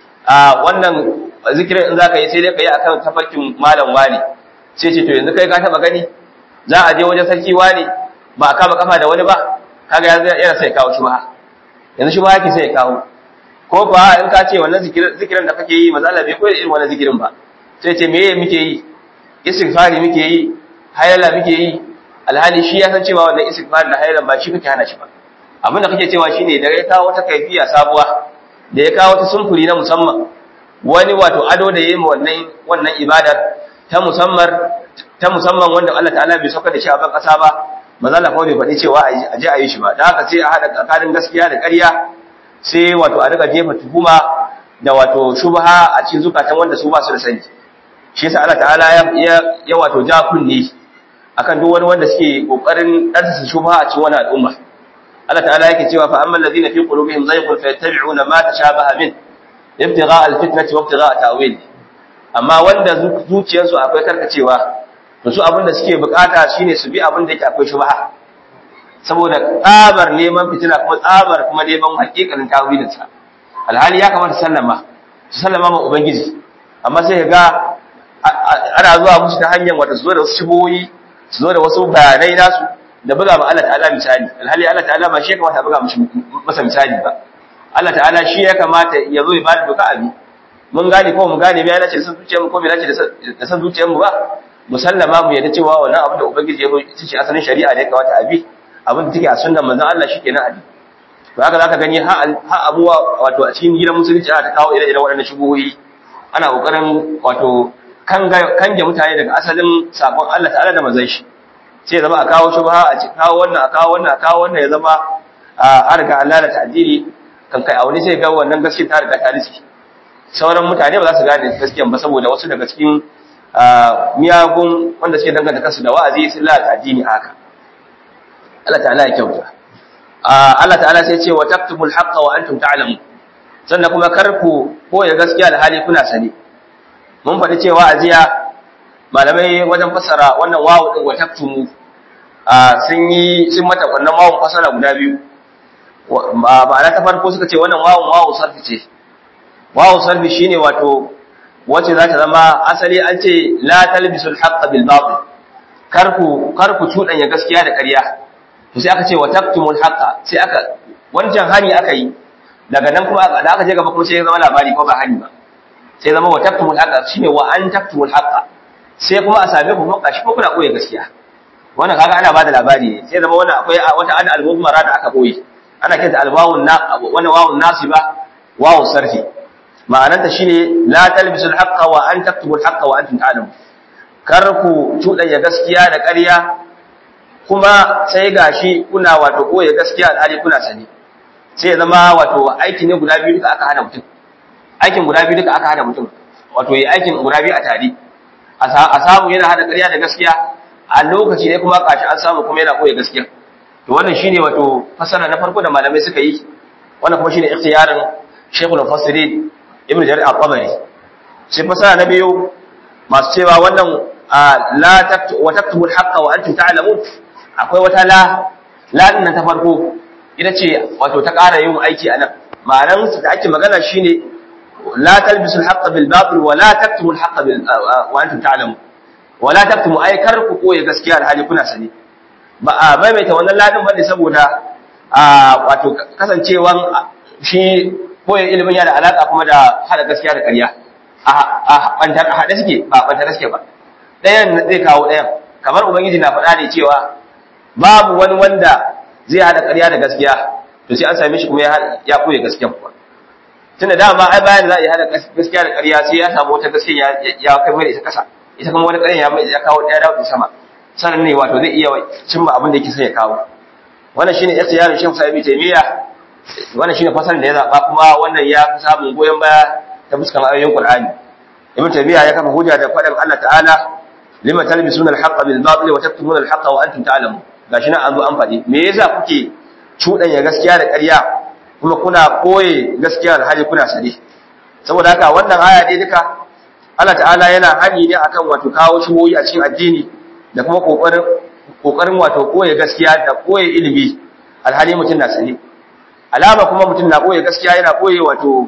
a wannan zikirin in zaka yi sai dai ka yi akan tafarkin malam wani sai ce to yanzu kai ka taba gani za a je wajen sarki wani ba a kama kafa da wani ba kaga yana sai kawo shubha yanzu shubha yake sai ya kawo ko ba in ka ce wannan zikirin da kake yi maza Allah bai koyar irin wannan zikirin ba sai ce meye muke yi istighfari muke yi hayala muke yi alhali shi ya san cewa wannan istighfar da hayalan ba shi kake hana shi ba abin da kake cewa shine da ya kawo wata kaifiya sabuwa da ya kawo wata sumfuri na musamman wani wato ado da yayi wannan wannan ibadar ta musamman ta musamman wanda Allah ta'ala bai sauka da shi a ban kasa ba maza Allah kuma bai faɗi cewa a je a yi shi ba da haka sai a haɗa tsakanin gaskiya da ƙarya sai wato a riga jefa tuhuma da wato shubha a cikin zukatan wanda su ba su da sani shi yasa Allah ta'ala ya ya wato ja kunne akan duk wani wanda suke kokarin ɗansa shubha a cikin wani al'umma Allah ta'ala yake cewa fa amman ladina fi qulubihim zayghun fayattabi'una ma tashabaha min ibtigha al-fitnati wa ibtigha ta'wil amma wanda zuciyarsu akwai karkacewa to su abin da suke bukata shine su bi abin da yake akwai shubha saboda tsabar neman fitina kuma tsabar kuma neman hakikalin tawilin sa alhali ya kamata sallama su sallama ma ubangiji amma sai ga ana zuwa musu ta hanyar wata su zo da wasu shiboyi su zo da wasu bayanai nasu da buga ma Allah ta'ala misali alhali Allah ta'ala ba shi ya kamata buga masa misali ba Allah ta'ala shi ya kamata ya zo ya bada doka abi mun gane ko mu gane bai nace da san zuciyarmu ko bai nace da san zuciyarmu ba musallama mu yadda cewa wannan abin da ubangiji ya zo ita ce asalin shari'a da ya kamata abi abin da take a sunnan manzon Allah shikenan abi to haka zaka gani ha ha abuwa wato a cikin gidan musulunci ana ta kawo ire-iren waɗannan shubuhoyi ana kokarin wato kange mutane daga asalin sabon Allah ta'ala da manzon shi sai zama a kawo shubha a ci kawo wannan a kawo wannan a kawo wannan ya zama a riga Allah da ta'dili kan kai a wani sai ga wannan gaskiya ta riga ta riski sauran mutane ba za su gane gaskiyan ba saboda wasu daga cikin miyagun wanda suke danganta kansu da wa'azi sun lalata addini haka Allah ta'ala ya kyauta Allah ta'ala sai ce wa taktubul haqqa wa antum ta'lamun sannan kuma kar ku koya gaskiya da hali kuna sani mun faɗi cewa a jiya malamai wajen fassara wannan wawu din wa taktumu sun yi sun mata wannan wawun fassara guda biyu ma'ana ta farko suka ce wannan wawun wawu sarfi ce wawu sarfi shine wato wacce za ta zama asali an ce la talbisul haqqa bil batil kar ku kar ku cudanya gaskiya da ƙarya to sai aka ce wa taktumul haqqa sai aka wancan hani aka yi daga nan kuma da aka je gaba kuma sai ya zama labari ko ba hani ba sai zama wa taktumul haqqa shine wa an taktumul haqqa sai kuma a same ku kuma shi ko kuna koyi gaskiya wannan kaga ana bada labari ne sai zama wannan akwai wata ada al-mubmara da aka koyi ana kinta al-wawun na wannan wawun nasiba wawun sarfi ma'anarta shine la talbisul haqqa wa an taktubul haqqa wa antum ta'lamun kar ku tudanya gaskiya da ƙarya kuma sai gashi kuna wato koyi gaskiya alhali kuna sani sai ya zama wato aiki ne guda biyu duka aka hana mutum aikin guda biyu duka aka hana mutum wato yi aikin guda biyu a tare a samu yana hada ƙarya da gaskiya a lokaci ne kuma kashi an samu kuma yana koyi gaskiya to wannan shine wato fasara na farko da malamai suka yi wannan kuma shine ikhtiyarin Sheikhul Mufassirin Ibn Jarir al-Tabari sai fasara na biyu masu cewa wannan la taktu wa taktubu al-haqqa wa antum ta'lamun akwai wata la la din ta farko ita ce wato ta ƙara yin aiki anan ma'anar da ake magana shine la talbisu al-haqqa bil batil wa la taktubu al-haqqa bil wa antum ta'lamun wa la taktumu ay kar ku koyi gaskiya alhali kuna sani ba a maimaita wannan ladin bane saboda wato kasancewan shi koyon ilimin yana alaka kuma da hada gaskiya da ƙarya a bantar a haɗe suke ba bantar suke ba ɗayan zai kawo ɗayan kamar ubangiji na faɗa ne cewa babu wani wanda zai hada ƙarya da gaskiya to sai an same shi kuma ya koya gaskiya kuwa tunda dama ai bayan za a yi hada gaskiya da ƙarya sai ya samu wata gaskiya ya kai mai da ita ƙasa ita kuma wani ƙarya ya kawo ɗaya dawo sama sanan ne wato zai iya cimma abin da yake sai ya kawo wannan shine ikhtiyarin Sheikh Sa'id Taymiya wannan shine fasarin da ya zaba kuma wannan ya fi samun goyen baya ta fuskan ayoyin Qur'ani Ibn Taymiya ya kafa hujja da faɗin Allah ta'ala lima talbisuna al-haqqa bil batil wa taktumuna al-haqqa wa antum ta'lamun gashi nan an zo an faɗi me yasa kuke cuɗanya gaskiya da ƙarya kuma kuna koye gaskiya da hali kuna sane saboda haka wannan aya dai duka Allah ta'ala yana hani ne akan wato kawo shugoyi a cikin addini da kuma kokarin kokarin wato koye gaskiya da koye ilimi alhali mutum na sane alama kuma mutum na koye gaskiya yana koye wato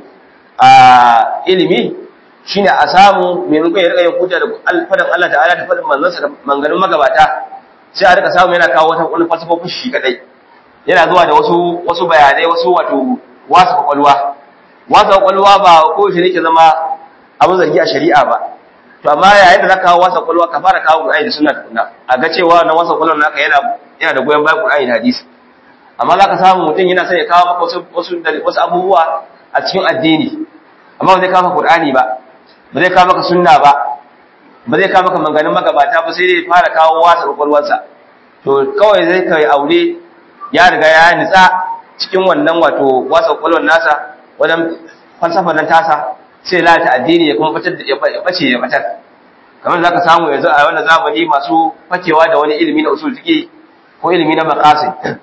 a ilimi shine a samu mai rukun ya rika yin hujja da alfadan Allah ta'ala da fadin manzansa da manganin magabata sai a rika samu yana kawo wata wani falsafofin shi kadai yana zuwa da wasu wasu bayanai wasu wato wasu kwakwalwa wasu kwakwalwa ba ko shi ne ke zama abin zargi a shari'a ba to amma yayin da zaka kawo wasa kwakwalwa ka fara kawo Qur'ani da sunna tukuna a ga cewa na wasa kwakwalwa naka yana yana da goyon bayan Qur'ani da hadisi amma zaka samu mutum yana sai ya kawo maka wasu wasu wasu abubuwa a cikin addini amma ba zai kawo maka Qur'ani ba ba zai kawo maka sunna ba ba zai kawo maka manganin magabata ba sai dai fara kawo wasa kwakwalwarsa to kawai zai kai aure ya riga ya nitsa cikin wannan wato wasa kwakwalwar nasa wajen falsafar nan tasa sai lalata addini ya kuma fitar da ya bace ya fitar kamar zaka samu yanzu a wannan zamani masu fakewa da wani ilimi na usul fiqi ko ilimi na maqasid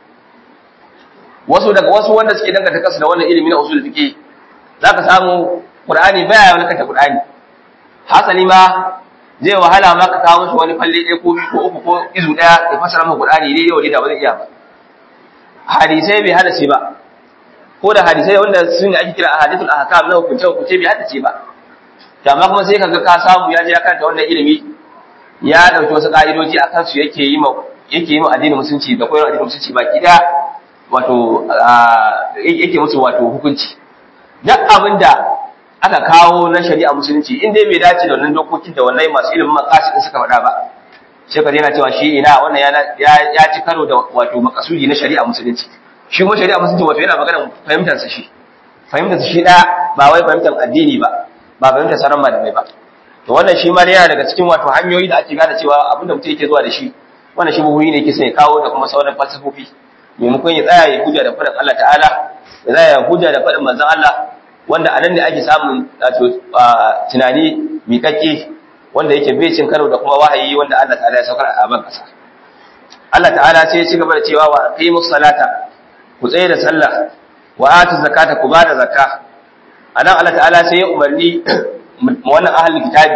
wasu daga wasu wanda suke danganta kansu da wannan ilimi na usul fiqi zaka samu qur'ani baya wani kanta qur'ani hasali ma zai wahala ma ka kawo shi wani falle ɗaya ko biyu ko uku ko izu ɗaya ya fasara maka qur'ani dai yau da ba zai iya ba hadisai bai hada shi ba ko da hadisai wanda sun ake kira ahadithul ahkam na hukunce hukunce bai hada ce ba to amma kuma sai kaga ka samu ya je ya karanta wannan ilimi ya dauki wasu ka'idoji a kansu yake yi ma yake yi ma addinin musulunci da koyar addinin musulunci baki da wato yake musu wato hukunci duk abinda aka kawo na shari'a musulunci in dai bai dace da wannan dokokin da wannan masu ilimin maqasid suka faɗa ba sai ka yana cewa shi ina wannan ya ya ci karo da wato makasudi na shari'a musulunci shi kuma shari'a musulunci wato yana magana fahimtar sa shi fahimtar sa shi da ba wai fahimtar addini ba ba fahimtar sauran malamai ba to wannan shi ma yana daga cikin wato hanyoyi da ake gane cewa abin da mutum yake zuwa da shi wannan shi buhuyi ne yake sai ya kawo da kuma sauran falsafofi maimakon ya tsaya ya hujja da faɗin Allah ta'ala ya tsaya ya hujja da faɗin manzon Allah wanda a nan ne ake samun wato tunani miƙaƙƙe wanda yake bai cin karo da kuma wahayi wanda Allah ta'ala ya saukar a ban kasa Allah ta'ala sai ya ci gaba da cewa wa aqimus salata ku tsaye da sallah wa atu zakata ku bada zakka anan Allah ta'ala sai ya umarni wannan ahlul kitabi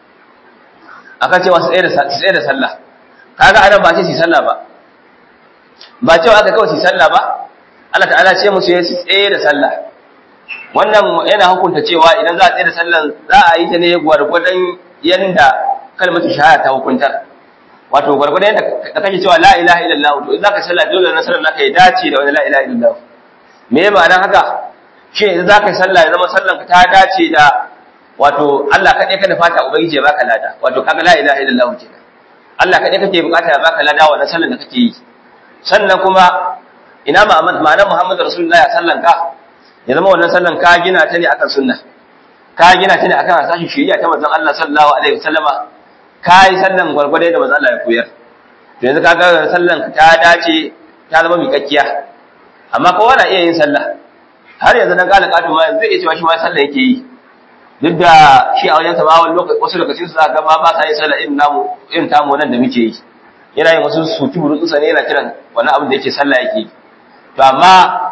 akan cewa su tsaye da su tsaye da sallah kaga anan ba ce su sallah ba ba cewa aka kawai su sallah ba Allah ta'ala ce musu ya tsaye da sallah wannan yana hukunta cewa idan za a tsaye da sallan za a yi ta ne gwargwadon yanda kalmatu shahada ta hukuntar wato gwargwadon yanda da kake cewa la ilaha illallah to idan zaka sallah dole na sallar naka ya dace da wani la ilaha illallah me ya ma'anar haka shi idan zaka yi sallah ya zama sallan ka ta dace da wato Allah kaɗai ka fata ubangiji ya baka lada wato kaga la ilaha illallah kenan Allah kaɗai kake bukata ya baka lada wannan sallan da kake yi sannan kuma ina ma'anar Muhammadu Rasulullahi ya sallan ka ya zama wannan sallan ka gina ta ne akan sunna ka gina ta ne akan hasashin shari'a ta manzon Allah sallallahu alaihi wasallama ka yi sallan gwargwado da manzon Allah ya koyar to yanzu kaga sallan ta dace ta zama miƙakkiya amma kowa na iya yin sallah har yanzu dan kala katu ma zai iya cewa shi ma sallah yake yi duk da shi a wajen ma wani lokaci wasu lokacin su ga ma ba sa yin sallah irin namu irin tamu nan da muke yi yana yin wasu suki burutsa ne yana kiran wani abin da yake sallah yake yi to amma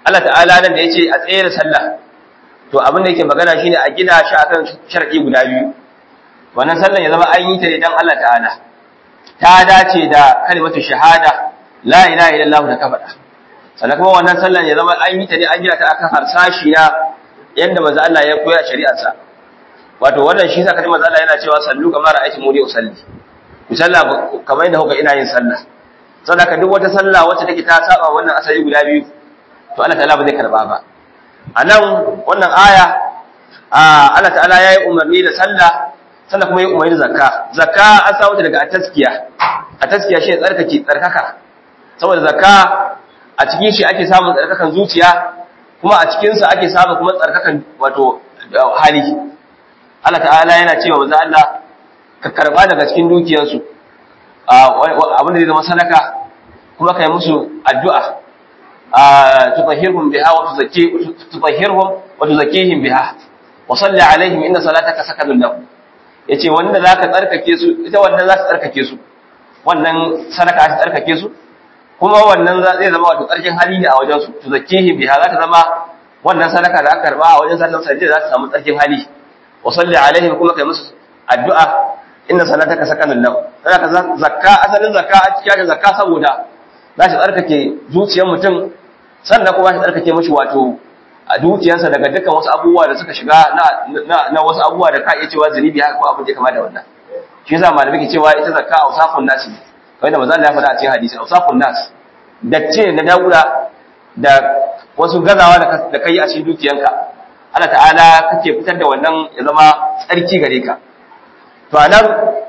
Allah ta'ala nan da yace a tsaye da sallah to abin da yake magana shine a gina shi akan sharadi guda biyu wannan sallan ya zama an yi ta ne dan Allah ta'ala ta dace da kalimatu shahada la ilaha illallah da ka faɗa sannan kuma wannan sallan ya zama an yi ta ne an gina ta akan harsashi na yanda manzo Allah ya koya shari'arsa wato wannan shi sa kaji manzo Allah yana cewa sallu kamar ra'aytu muni usalli ku sallah kamar yadda kuka ina yin sallah saboda duk wata sallah wacce take ta saba wannan asali guda biyu to Allah ta'ala ba zai karba ba anan wannan aya Allah ta'ala yayi umarni da sallah sannan kuma yayi umarni da zakka zakka an samu ta daga at-taskiya at-taskiya shi tsarkake tsarkaka saboda zakka a cikin shi ake samun tsarkakan zuciya kuma a cikin sa ake samun kuma tsarkakan wato hali Allah ta'ala yana cewa manzo Allah ka karba daga cikin dukiyarsu abin da zai zama sadaka kuma kai musu addu'a tutahhirhum biha wa tuzakki tutahhirhum wa tuzakkihim biha wa salli alaihim inna salataka sakanun lahum yace wanda zaka tsarkake su ita wannan za ta tsarkake su wannan sadaka ta tsarkake su kuma wannan zai zama wato tsarkin hali ne a wajen su tuzakkihim biha za ta zama wannan sadaka da aka karba a wajen sallan sajda za ta samu tsarkin hali wa salli alaihim kuma kai musu addu'a inna salataka sakanun lahum sadaka zakka asalin zakka a cikin zakka saboda za shi tsarkake zuciyar mutum sannan kuma shi tsarkake mashi wato a dukiyarsa daga dukkan wasu abubuwa da suka shiga na wasu abubuwa da ka iya cewa zunubi haka ko abin da kama da wannan shi yasa malamai ke cewa ita zakka ausafun nasi kamar da manzo Allah ya faɗa a cikin hadisi ausafun nas dacce na daura da wasu gazawa da kai a cikin dukiyanka Allah ta'ala kake fitar da wannan ya zama tsarki gare ka to anan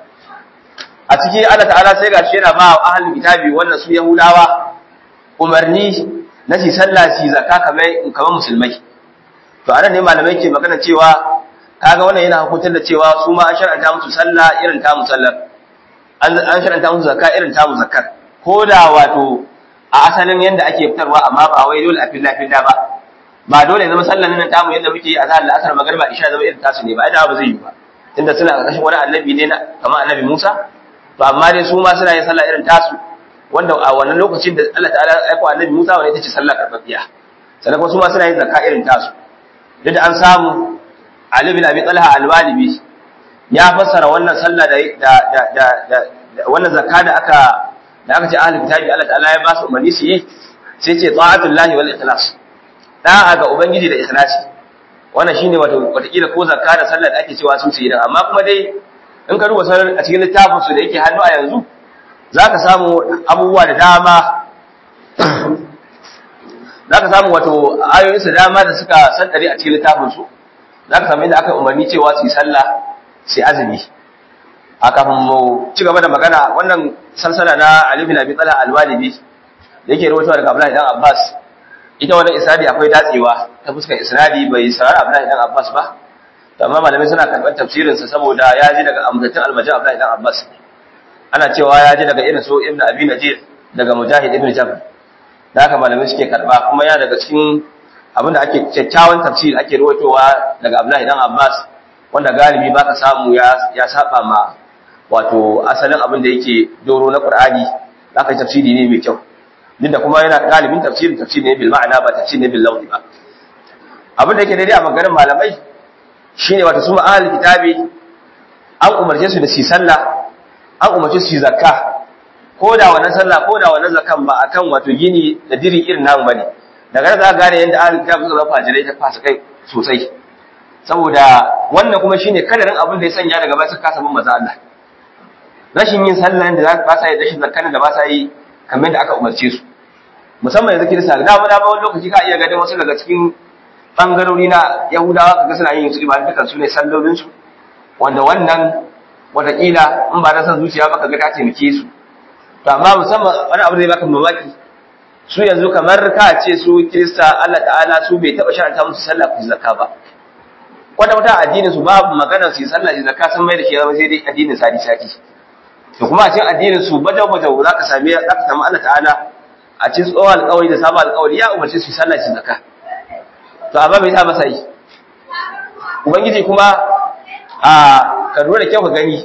a ciki Allah ta'ala sai gashi yana ba ahlul kitabi wannan su yahudawa umarni na shi sallah shi zakka kamar kamar musulmai to anan ne malamai ke magana cewa kaga wannan yana hukuntar da cewa su ma an shar'anta musu sallah irin ta musallar an shar'anta musu zakka irin ta muzakkar ko da wato a asalin yanda ake fitarwa amma ba wai dole a filla filla ba ba dole zama sallan nan tamu yanda muke yi a zahar la'asar magariba isha zama irin tasu ne ba ai ba zai yi ba tunda suna ƙarƙashin wani annabi ne kamar annabi Musa to amma dai su ma suna yin sallah irin tasu wanda a wannan lokacin da Allah ta'ala ya aika annabi Musa wanda ita ce sallah karfafiya sannan kuma su ma suna yin zakka irin tasu duk da an samu Ali bin Abi Talha al-Walibi ya fassara wannan sallah da da da da wannan zakka da aka da aka ce ahli kitabi Allah ta'ala ya ba su umarni su yi sai ce ta'atullahi wal ikhlas da'a ga ubangiji da ikhlasi wannan shine wato watakila ko zakka da sallah da ake cewa sun su yi amma kuma dai in ka duba sanar a cikin littafin su da yake hannu a yanzu za ka samu abubuwa da dama za ka samu wato ayoyinsu dama da suka sandare a cikin littafinsu za ka samu inda aka umarni cewa su yi sallah su yi azumi a kafin mu ci gaba da magana wannan salsala na Ali bin Abi Talha al-Walibi da yake rawaitowa daga Abdullahi dan Abbas ita wannan isnadi akwai datsewa ta fuskar isnadi bai sarar Abdullahi dan Abbas ba amma malamai suna karɓar tafsirinsa saboda ya ji daga amsattun almajin Abdullahi dan Abbas ana cewa ya ji daga irin so Ibn Abi Najir daga Mujahid Ibn Jabr da haka malamai suke karɓa kuma ya daga cikin abinda ake kyakkyawan tafsir ake ruwaitowa daga Abdullahi dan Abbas wanda galibi baka samu ya ya saba ma wato asalin abin da yake doro na Qur'ani zaka tafsiri ne mai kyau duk da kuma yana galibin tafsirin tafsir ne bil ma'ana ba tafsir ne bil lafzi ba abin da yake daidai a maganar malamai shine wato su ma'al kitabi an umarce su da su sallah an umarce su zakka ko da wannan sallah ko da wannan zakan ba akan wato gini da diri irin namu bane daga nan za ka gane yadda ahlul kitab suka zama fajirai ta fasa kai sosai saboda wannan kuma shine kadarin abin da ya sanya daga baya suka kasa bin maza Allah rashin yin sallah da ba sa yi rashin zakkan da ba sa yi kamar da aka umarce su musamman yanzu kirista da mu da ba wani lokaci ka iya ganin wasu daga cikin bangarori na yahudawa kaga suna yin su ibadu dukan su ne sallolin su wanda wannan watakila in ba na san zuciya ba kaga ta taimake su to amma musamman wani abu da ya baka mamaki su yanzu kamar ka ce su kirista Allah ta'ala su bai taba sharanta musu sallah ku zakka ba kwata wata addinin su babu magana su yi sallah da zakka sun mai da shi zama sai dai addinin sadi sati to kuma a cikin addinin su bajau bajau zaka sami zaka samu Allah ta'ala a cikin tsohon alƙawari da sabon alƙawari ya umarce su yi sallah shi zakka to amma bai sa masa yi ubangiji kuma a ka lura da kyau ka gani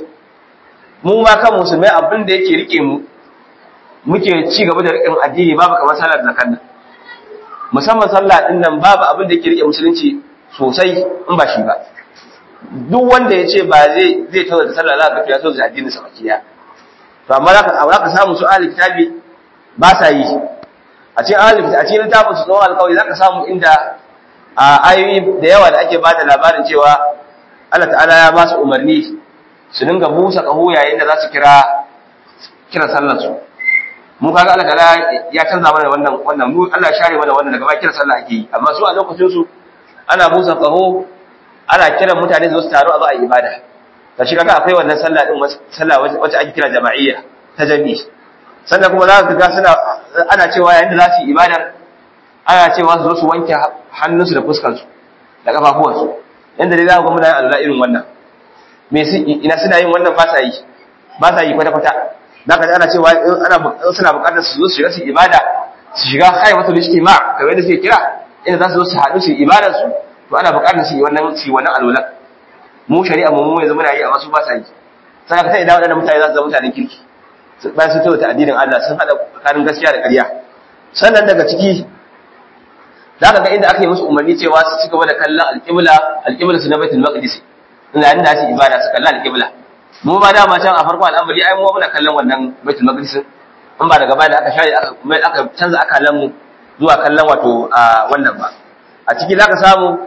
mu ma kan musulmai abin da yake rike mu muke ci gaba da rikin addini babu kamar salar zakan nan musamman sallah din nan babu abin da yake rike musulunci sosai in ba shi ba duk wanda ya ce ba zai zai tawo da sallah za ka ya tawo da addinin sa bakiya to amma za ka za ka samu su ahli kitabi ba sa yi a cikin ahli kitabi a cikin littafin su tsawon alƙawari za ka samu inda a ayoyi da yawa da ake bada labarin cewa Allah ta'ala ya ba su umarni su dinga busa ƙaho yayin da za su kira kira sallar su mu kaga Allah ta'ala ya canza mana wannan wannan mu Allah share mana wannan daga ba kira sallah ake yi amma su a lokacin su ana busa ƙaho ana kiran mutane su taru a zo a yi ibada ta shi kaga akwai wannan sallah din sallah wacce ake kira jama'iyya ta jami'i sannan kuma za ka ga suna ana cewa yayin da za su yi ibadar ana cewa su zo su wanke hannunsu da fuskansu da kafafuwansu yanda dai za ku ga muna yin alwala irin wannan me su ina suna yin wannan ba sa yi ba sa yi kwata kwata za ka ji ana cewa in ana suna buƙatar su zo su shiga su ibada su shiga haifatul ijtima kamar yadda suke kira inda za su zo su haɗu su ibadar su to ana buƙatar su yi wannan su yi wannan alwala mu shari'a mu mu yanzu muna yi amma su ba sa yi sai ka sai idan waɗannan mutane za su zama mutanen kirki bayan sun tabbata addinin Allah sun haɗa tsakanin gaskiya da ƙarya sannan daga ciki za ka ga inda aka yi musu umarni cewa su ci gaba da kallon alƙibla alƙibla su na baitul maqdis ina inda su ibada su kalla alƙibla mu ba dama can a farko al'amari ai mu muna kallon wannan baitul maqdis in ba daga baya da aka share aka aka canza akalan mu zuwa kallon wato wannan ba a ciki zaka samu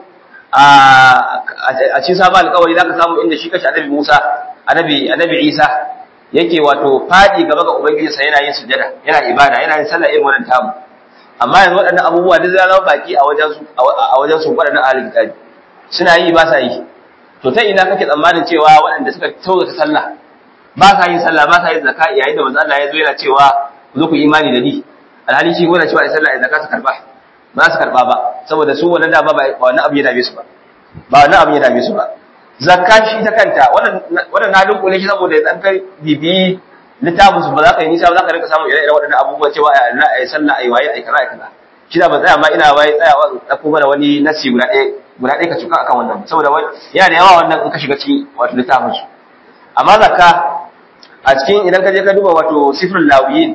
a cikin sabon alƙawari zaka samu inda shi kashi annabi Musa annabi annabi Isa yake wato fadi gaba ga ubangijinsa yana yin sujada yana ibada yana yin sallah irin wannan tamu amma yanzu waɗannan abubuwa duk zai zama baki a wajen su a wajen su waɗannan ahlul kitabi suna yi ba sa yi to ta ina kake tsammanin cewa waɗanda suka tauka sallah ba sa yin sallah ba sa yin zakka yayin da manzo Allah ya zo yana cewa ku zo ku imani da ni alhali shi gona cewa sallah da zakka su karba ba su karba ba saboda su wannan da ba wannan abu ya dame su ba ba wannan abu ya dame su ba zakka shi ta kanta wannan wannan na dunkule shi saboda ya kai bibi littafin su ba za ka yi nisa ba za ka rinka samun ire-iren waɗannan abubuwa cewa a Allah ai sallah ai waye ai kaza ai kaza shi da ba tsaya ma ina waye tsayawa in ɗauko mana wani nasi guda ɗaya guda ɗaya ka cuka akan wannan saboda yana da yawa wannan in ka shiga cikin wato littafin su amma zakka a cikin idan ka je ka duba wato sifrul lawiyin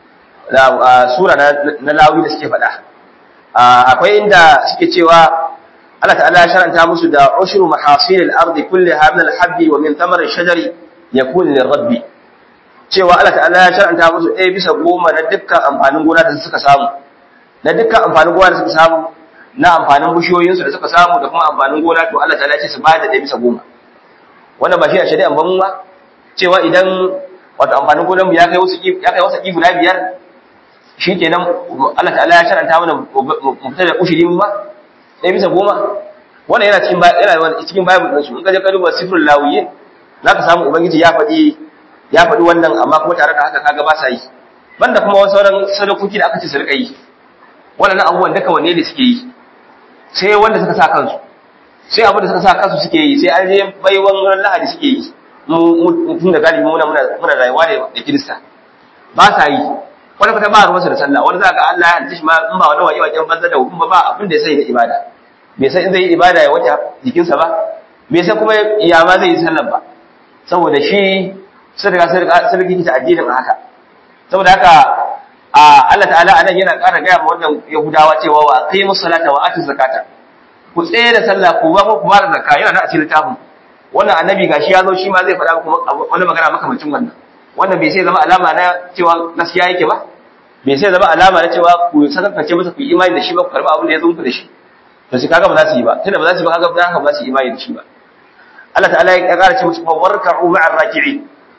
sura na lawi da suke faɗa akwai inda suke cewa Allah ta'ala ya sharanta musu da ushru mahasil al-ardi kullaha min al-habbi wa min thamar ash-shajari yakun lirabbi cewa Allah ta'ala ya shar'anta musu ɗaya bisa goma na dukkan amfanin gona da suka samu na dukkan amfanin gona da suka samu na amfanin bishiyoyinsu da suka samu da kuma amfanin gona to Allah ta'ala ya ce su ba da ɗaya bisa goma wannan ba shi a shari'an ban ba cewa idan wato amfanin gonan mu ya kai wasu ya kai wasu guda biyar shikenan Allah ta'ala ya shar'anta mana mu fita da ushiri mu ba ɗaya bisa goma wannan yana cikin yana cikin bible ɗin su in ka je ka duba sifrul lawiyin zaka samu ubangiji ya faɗi ya faɗi wannan amma kuma tare da haka kaga ba sa yi banda kuma wasu sauran sadakoki da aka ce su rika yi waɗannan abubuwan duka wanne ne suke yi sai wanda suka sa kansu sai abin da suka sa kansu suke yi sai an je baiwan ran lahadi suke yi mu tun da galibi muna muna rayuwa da kirista ba sa yi wani fata ba ruwansa da sallah wani za ka Allah ya halitta shi ma in ba wani waje wajen banza da hukuma ba abin da ya sai da ibada bai san in zai yi ibada ya wace jikinsa ba bai san kuma ya ma zai yi sallah ba saboda shi sun riga sun riga ta addinin haka saboda haka Allah ta'ala anan yana ƙara gaya ma wannan Yahudawa cewa wa aqimus salata wa atuz zakata ku tsaye da sallah ku ba ku ba da zakka yana da a cikin littafin wannan annabi gashi ya zo shi ma zai faɗa muku wani magana makamancin wannan wannan bai sai zama alama na cewa gaskiya yake ba bai sai zama alama na cewa ku sakankace masa ku yi imani da shi ba ku karɓi abin da ya zo muku da shi to shi kaga ba za su yi ba tunda ba za su yi ba kaga ba za ba su yi imani da shi ba Allah ta'ala ya ƙara ce musu kuma warka'u ma'ar raki'in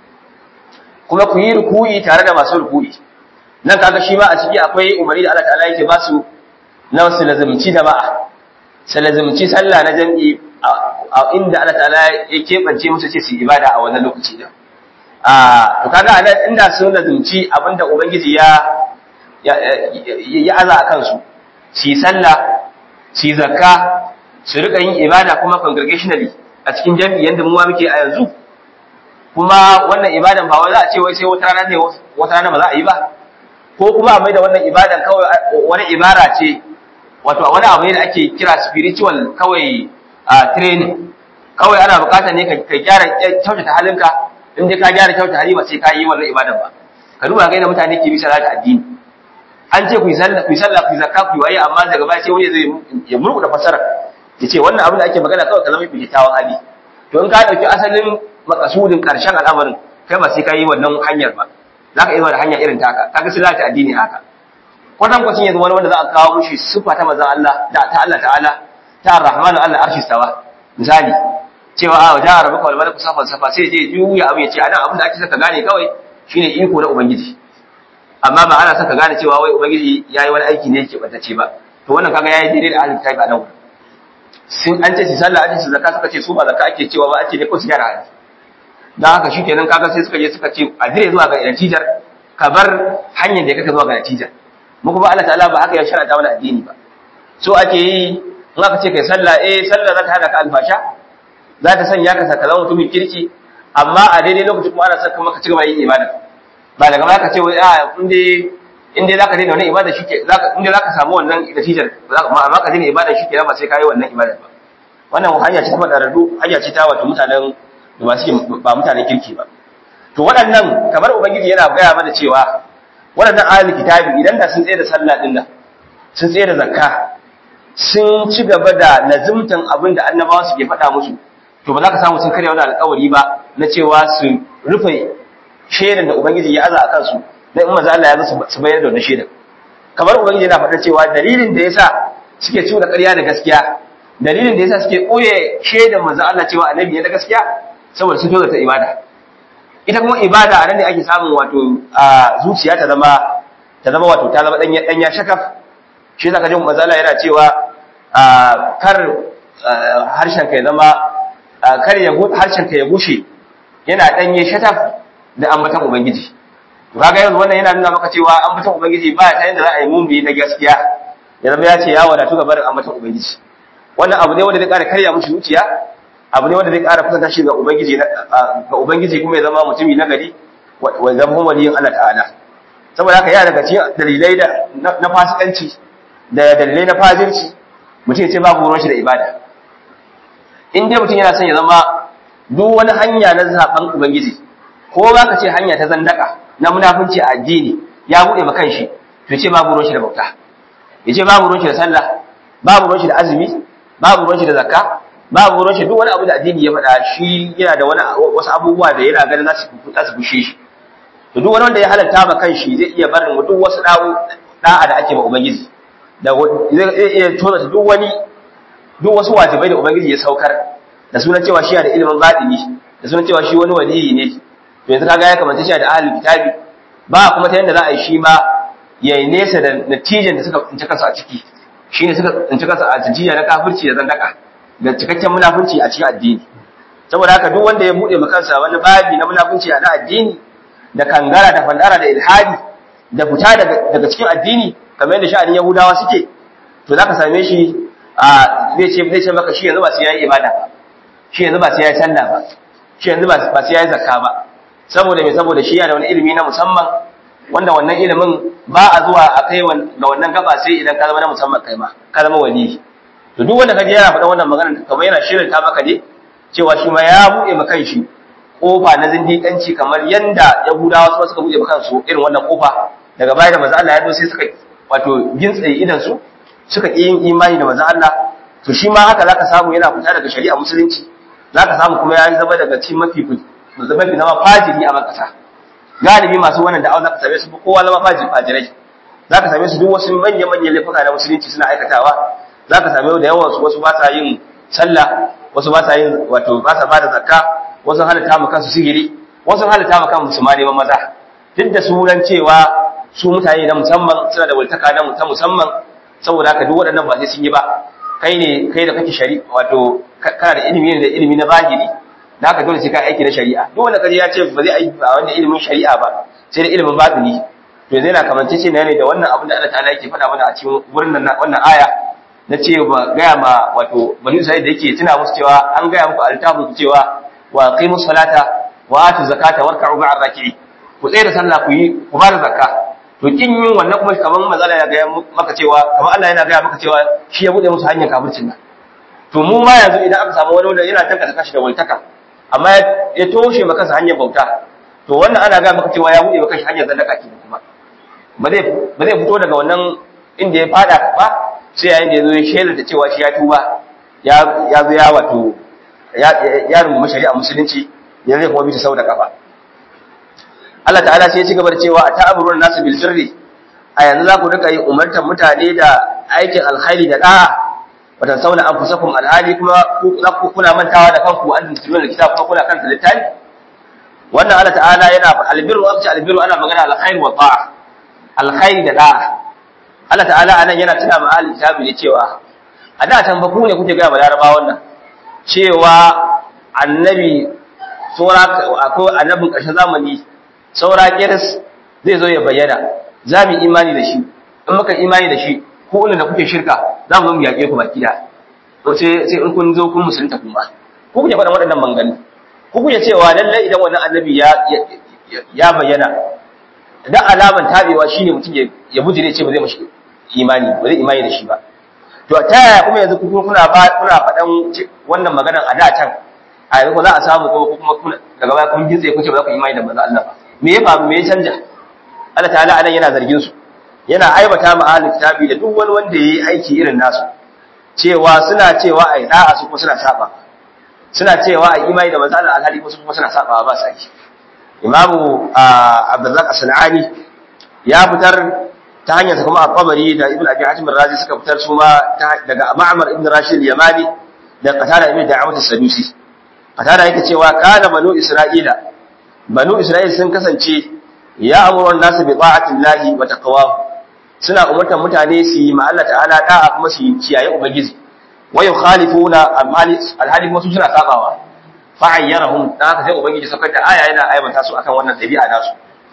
kuma ku yi ruku'i tare da masu ruku'i nan kaga shi ma a ciki akwai umarni da Allah ta'ala yake ba su na su lazimci jama'a su lazimci sallah na jam'i a inda Allah ta'ala ya keɓance musu ce su ibada a wannan lokaci da a to kaga anan inda sun lazimci abinda ubangiji ya ya aza a kansu su yi sallah su yi zakka su rika yin ibada kuma congregationally a cikin jam'i yanda mu ma muke a yanzu kuma wannan ibadan ba wai za a ce wai sai wata rana ne wata rana ba za a yi ba ko kuma a mai da wannan ibadan kawai wani ibara ce wato wani abu ne da ake kira spiritual kawai a training kawai ana bukatar ne ka gyara kyautata halinka in dai ka gyara kyautata hali ba sai ka yi wannan ibadan ba ka duba ga yadda mutane ke bisa da addini an ce ku yi sallah ku yi sallah ku yi zakka ku yi waye amma daga baya sai wani zai ya murƙuda fasara ya ce wannan abin da ake magana kawai ka zama mai kyakkyawan hali to in ka ɗauki asalin makasudin ƙarshen al'amarin kai ba sai ka yi wannan hanyar ba za ka yi da hanya irin taka kaga sai za ta addini haka kwatan kwacin yanzu wani wanda za a kawo mushi siffa ta manzon Allah da ta Allah ta'ala ta Ar-Rahmanu Allah arshi stawa misali cewa a wajen arabu kawai malaku safan safa sai je juya abu ya ce anan abin da ake saka gane kawai shine iko na ubangiji amma ba ana saka gane cewa wai ubangiji yayi wani aiki ne yake bantace ba to wannan kaga yayi daidai da ahlul kitabi a nan sun an ce su sallah an ce su zakka suka ce su ba zakka ake cewa ba ake ne ko su gyara hali dan haka shikenan kaga sai suka je suka ce a dire zuwa ga natijar ka bar hanyar da kake zuwa ga natijar mu kuma Allah ta'ala ba haka ya sharata mana addini ba so ake yi in aka ce kai sallah eh sallah za ta hada ka alfasha za ta sanya ka saka zama mutumin kirki amma a daidai lokacin kuma ana saka maka cigaba yin ibada ba daga baya ka ce wai a inde inde zaka daina wannan ibada shike zaka inde zaka samu wannan natijar amma ka daina ibada shike ba sai ka yi wannan ibada ba wannan hanya ce ta madaradu hanya ce ta wato mutanen da ba suke ba mutanen kirki ba to waɗannan kamar ubangiji yana gaya mana cewa waɗannan ahlul kitabi idan da sun tsaye da sallah din nan sun tsaye da zakka sun ci gaba da lazimtan abin da annabawa suke faɗa musu to ba za ka samu sun karya wani alƙawari ba na cewa su rufe shaidan da ubangiji ya aza a kansu na in maza Allah ya zo su bayar da wannan shaidan kamar ubangiji yana faɗa cewa dalilin da yasa suke cuna ƙarya da gaskiya dalilin da yasa suke ɓoye shaidan manzo Allah cewa annabi ne na gaskiya saboda sun ta ibada ita kuma ibada a nan ne ake samun wato a zuciya ta zama ta zama wato ta zama danya danya shakaf shi zaka ji manzo Allah yana cewa kar harshen ka ya zama kar ya harshen ka ya gushe yana danye shataf da ambatan ubangiji to kaga yanzu wannan yana nuna maka cewa ambatan ubangiji ba ta yanda za a yi mumbi na gaskiya ya zama ya ce ya wadatu ga barin ambatan ubangiji wannan abu ne wanda zai ƙara karya mushi zuciya abu ne wanda zai ƙara kusanta shi ga ubangiji ga ubangiji kuma ya zama mutumi na gari wa zama waliyin Allah ta'ala saboda haka yana daga cikin dalilai da na fasikanci da dalilai na fajirci mutum ya ce babu ruwan shi da ibada in dai mutum yana son ya zama duk wani hanya na zaben ubangiji ko ba ka ce hanya ta zandaka na munafunci a addini ya buɗe ma kanshi to ce babu ruwan shi da bauta ya ce babu ruwan shi da sallah babu ruwan shi da azumi babu ruwan shi da zakka babu ruwan shi duk wani abu da addini ya faɗa shi yana da wani wasu abubuwa da yana ganin za su za su bushe shi to duk wani wanda ya halatta ma kanshi zai iya barin duk wasu dawo da'a da ake ma ubangiji da zai iya tona duk wani duk wasu wajibai da ubangiji ya saukar da sunan cewa shi da ilimin batini da sunan cewa shi wani waliyi ne to yanzu kaga ya kamata shi da ahlul kitabi ba kuma ta yanda za a yi shi ma ya yi nesa da natijan da suka tsinci kansu a ciki shine suka tsinci kansu a tijjiya na kafirci da zandaka da cikakken munafunci a cikin addini saboda haka duk wanda ya bude ma kansa wani babi na munafunci a na addini da kangara da fandara da ilhadi da fita daga cikin addini kamar yadda sha'anin yahudawa suke to zaka same shi a zai ce zai ce maka shi yanzu ba sai yayi ibada ba shi yanzu ba sai yayi sallah ba shi yanzu ba sai yayi zakka ba saboda me saboda shi yana da wani ilimi na musamman wanda wannan ilimin ba a zuwa a kai ga wannan gaba sai idan ka zama na musamman kai ma ka zama wali to duk wanda kaje yana faɗa wannan magana kamar yana shirin ta maka ne cewa shi ma ya buɗe ma kanshi kofa na zindiƙanci kamar yanda Yahudawa su suka buɗe ma kansu irin wannan kofa daga baya da manzo Allah ya zo sai suka wato gintsaye idan su suka ƙi yin imani da manzo Allah to shi ma haka zaka samu yana fita daga shari'a musulunci zaka samu kuma ya zama daga cikin mafi mafi zama fajiri a makasa galibi masu wannan da'awa zaka same su kowa zama fajiri fajirai zaka same su duk wasu manyan manyan laifuka na musulunci suna aikatawa zaka same da yawan su wasu ba sa yin sallah wasu ba sa yin wato ba sa bada zakka wasu halatta mu kansu sigiri wasu halatta mu kansu ma neman maza duk da sunan cewa su mutane na musamman suna da waltaka na ta musamman saboda haka duk waɗannan ba sai sun yi ba kai ne kai da kake shari'a wato kana da ilimi ne da ilimi na zahiri da haka dole sai ka aiki na shari'a duk wanda kaje ya ce ba zai aiki ba wanda ilimin shari'a ba sai da ilimin batini to zai na kamance ce ne da wannan abin da Allah ta'ala yake faɗa mana a cikin wurin nan wannan aya na ce ba gaya ma wato bani Isra'il da yake tuna musu cewa an gaya muku altabu cewa wa qimus salata wa atu zakata warka'u ma'ar raki'i ku tsaya da sallah ku yi ku ba da zakka to kin yin wannan kuma kaman mazala ya gaya maka cewa kaman Allah yana gaya maka cewa shi ya bude musu hanyar kafircin nan to mu ma yanzu idan aka samu wani wanda yana tanka kashi da waltaka amma ya toshe maka hanyar bauta to wannan ana gaya maka cewa ya bude maka hanyar zandaka ke kuma ba zai ba zai fito daga wannan inda ya fada ba sai yayin da ya zo ya shela da cewa shi ya tuba ya ya zo ya wato ya ya rungumi shari'a musulunci ya zai kuma bi ta sau da kafa Allah ta'ala sai ya ci gaba da cewa ta'amuruna nasu bil birri a yanzu za ku rika yi umartar mutane da aikin alkhairi da da'a wata sauna an fusakum alhali kuma kuna mantawa da kanku an tuntuɓe da kitab kuma kuna kanta littafi wannan Allah ta'ala yana albirru abci albirru ana magana alkhairi wa ta'a alkhairi da da'a Allah ta'ala anan yana tuna ma ahli kitabi ne cewa a da tan ba ku ne kuke ga ba laraba wannan cewa annabi saura akwai annabin ƙarshen zamani saura kiris zai zo ya bayyana za mu imani da shi in muka imani da shi ko da kuke shirka za mu zo mu yaƙe ku baki da to sai sai in kun zo kun musulunta kuma ku kuke faɗa waɗannan mangani ku kuke cewa lallai idan wannan annabi ya ya bayyana da alaman tabewa shine mutum ya ya bujire ce ba zai mashi imani ba zai imani da shi ba to ta yaya kuma yanzu ku kuna ba kuna faɗan wannan maganar a da can a yanzu za a samu kuma kuma daga baya kun gitse kuce ba za ku imani da manzo Allah ba me ya faru me ya canja Allah ta'ala anan yana zargin su yana aibata ma ahlul kitabi da duk wani wanda yayi aiki irin nasu cewa suna cewa ai da'a su kuma suna saba suna cewa ai imani da manzo Allah alhali kuma kuma suna saba ba sa yi Imamu Abdurrazzaq As-Sanani ya fitar ta hanyar kuma At-Tabari da Ibn Abi Hatim Ar-Razi suka fitar su ma daga Ma'mar ibn Rashid al-Yamani da Qatada ibn Da'amat as-Sadusi Qatada yake cewa kana banu Isra'ila banu Isra'il sun kasance ya amuru nasu bi ta'atillahi wa taqwahu suna umurtar mutane su yi ma Allah ta'ala da'a kuma su kiyaye ubangiji wa yukhalifuna alhali kuma su suna sabawa fa ayyarahum da haka sai ubangiji saukar da aya yana aibanta su akan wannan dabi'a nasu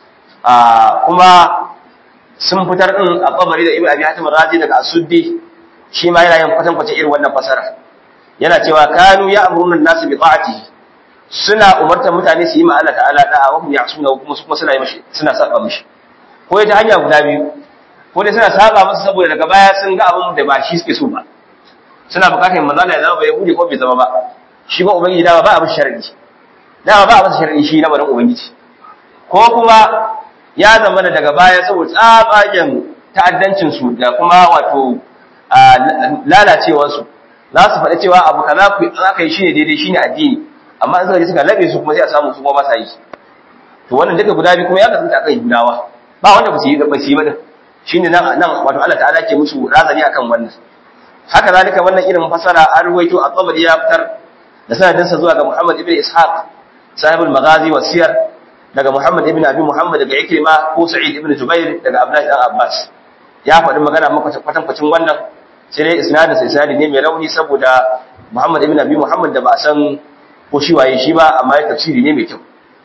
ah kuma sun fitar din a kabari da Ibn Abi Hatim Razi daga Asuddi shi ma yana yin kwatan kwace irin wannan fasara yana cewa kanu ya amuruna nasu bi ta'atihi suna umartar mutane su yi ma Allah ta'ala da'a wa hum ya'suna kuma su kuma suna yi mishi suna saba mishi ko ta hanya guda biyu ko dai suna saba masa saboda daga baya sun ga abin da ba shi suke so ba suna bukatar manzo Allah ya zama bai yahudi ko bai zama ba shi ba ubangiji dama ba abin sharadi dama ba abin sharadi shi na barin ubangiji ko kuma ya zama da daga baya saboda tsabagen ta'addancin su da kuma wato lalacewar su za su faɗi cewa abu kaza ku aka yi shine daidai shine addini amma in suka je suka labe su kuma sai a samu su kuma ba sa yi to wannan duka guda biyu kuma ya kasance akan gudawa ba wanda ba su yi ba su yi ba din shine nan nan wato Allah ta'ala ke musu razani akan wannan haka zalika wannan irin fasara an ruwaito a tabari ya fitar da sanadin sa zuwa ga Muhammad ibn Ishaq sahibul maghazi wa siyar daga Muhammad ibn Abi Muhammad daga Ikrima ko Sa'id ibn Jubair daga Abdullah ibn Abbas ya faɗi magana maka kwatankwacin wannan sai dai isnadin sa isnadi ne mai rauni saboda Muhammad ibn Abi Muhammad da ba a san ko shi waye shi ba amma ya tafsiri ne mai kyau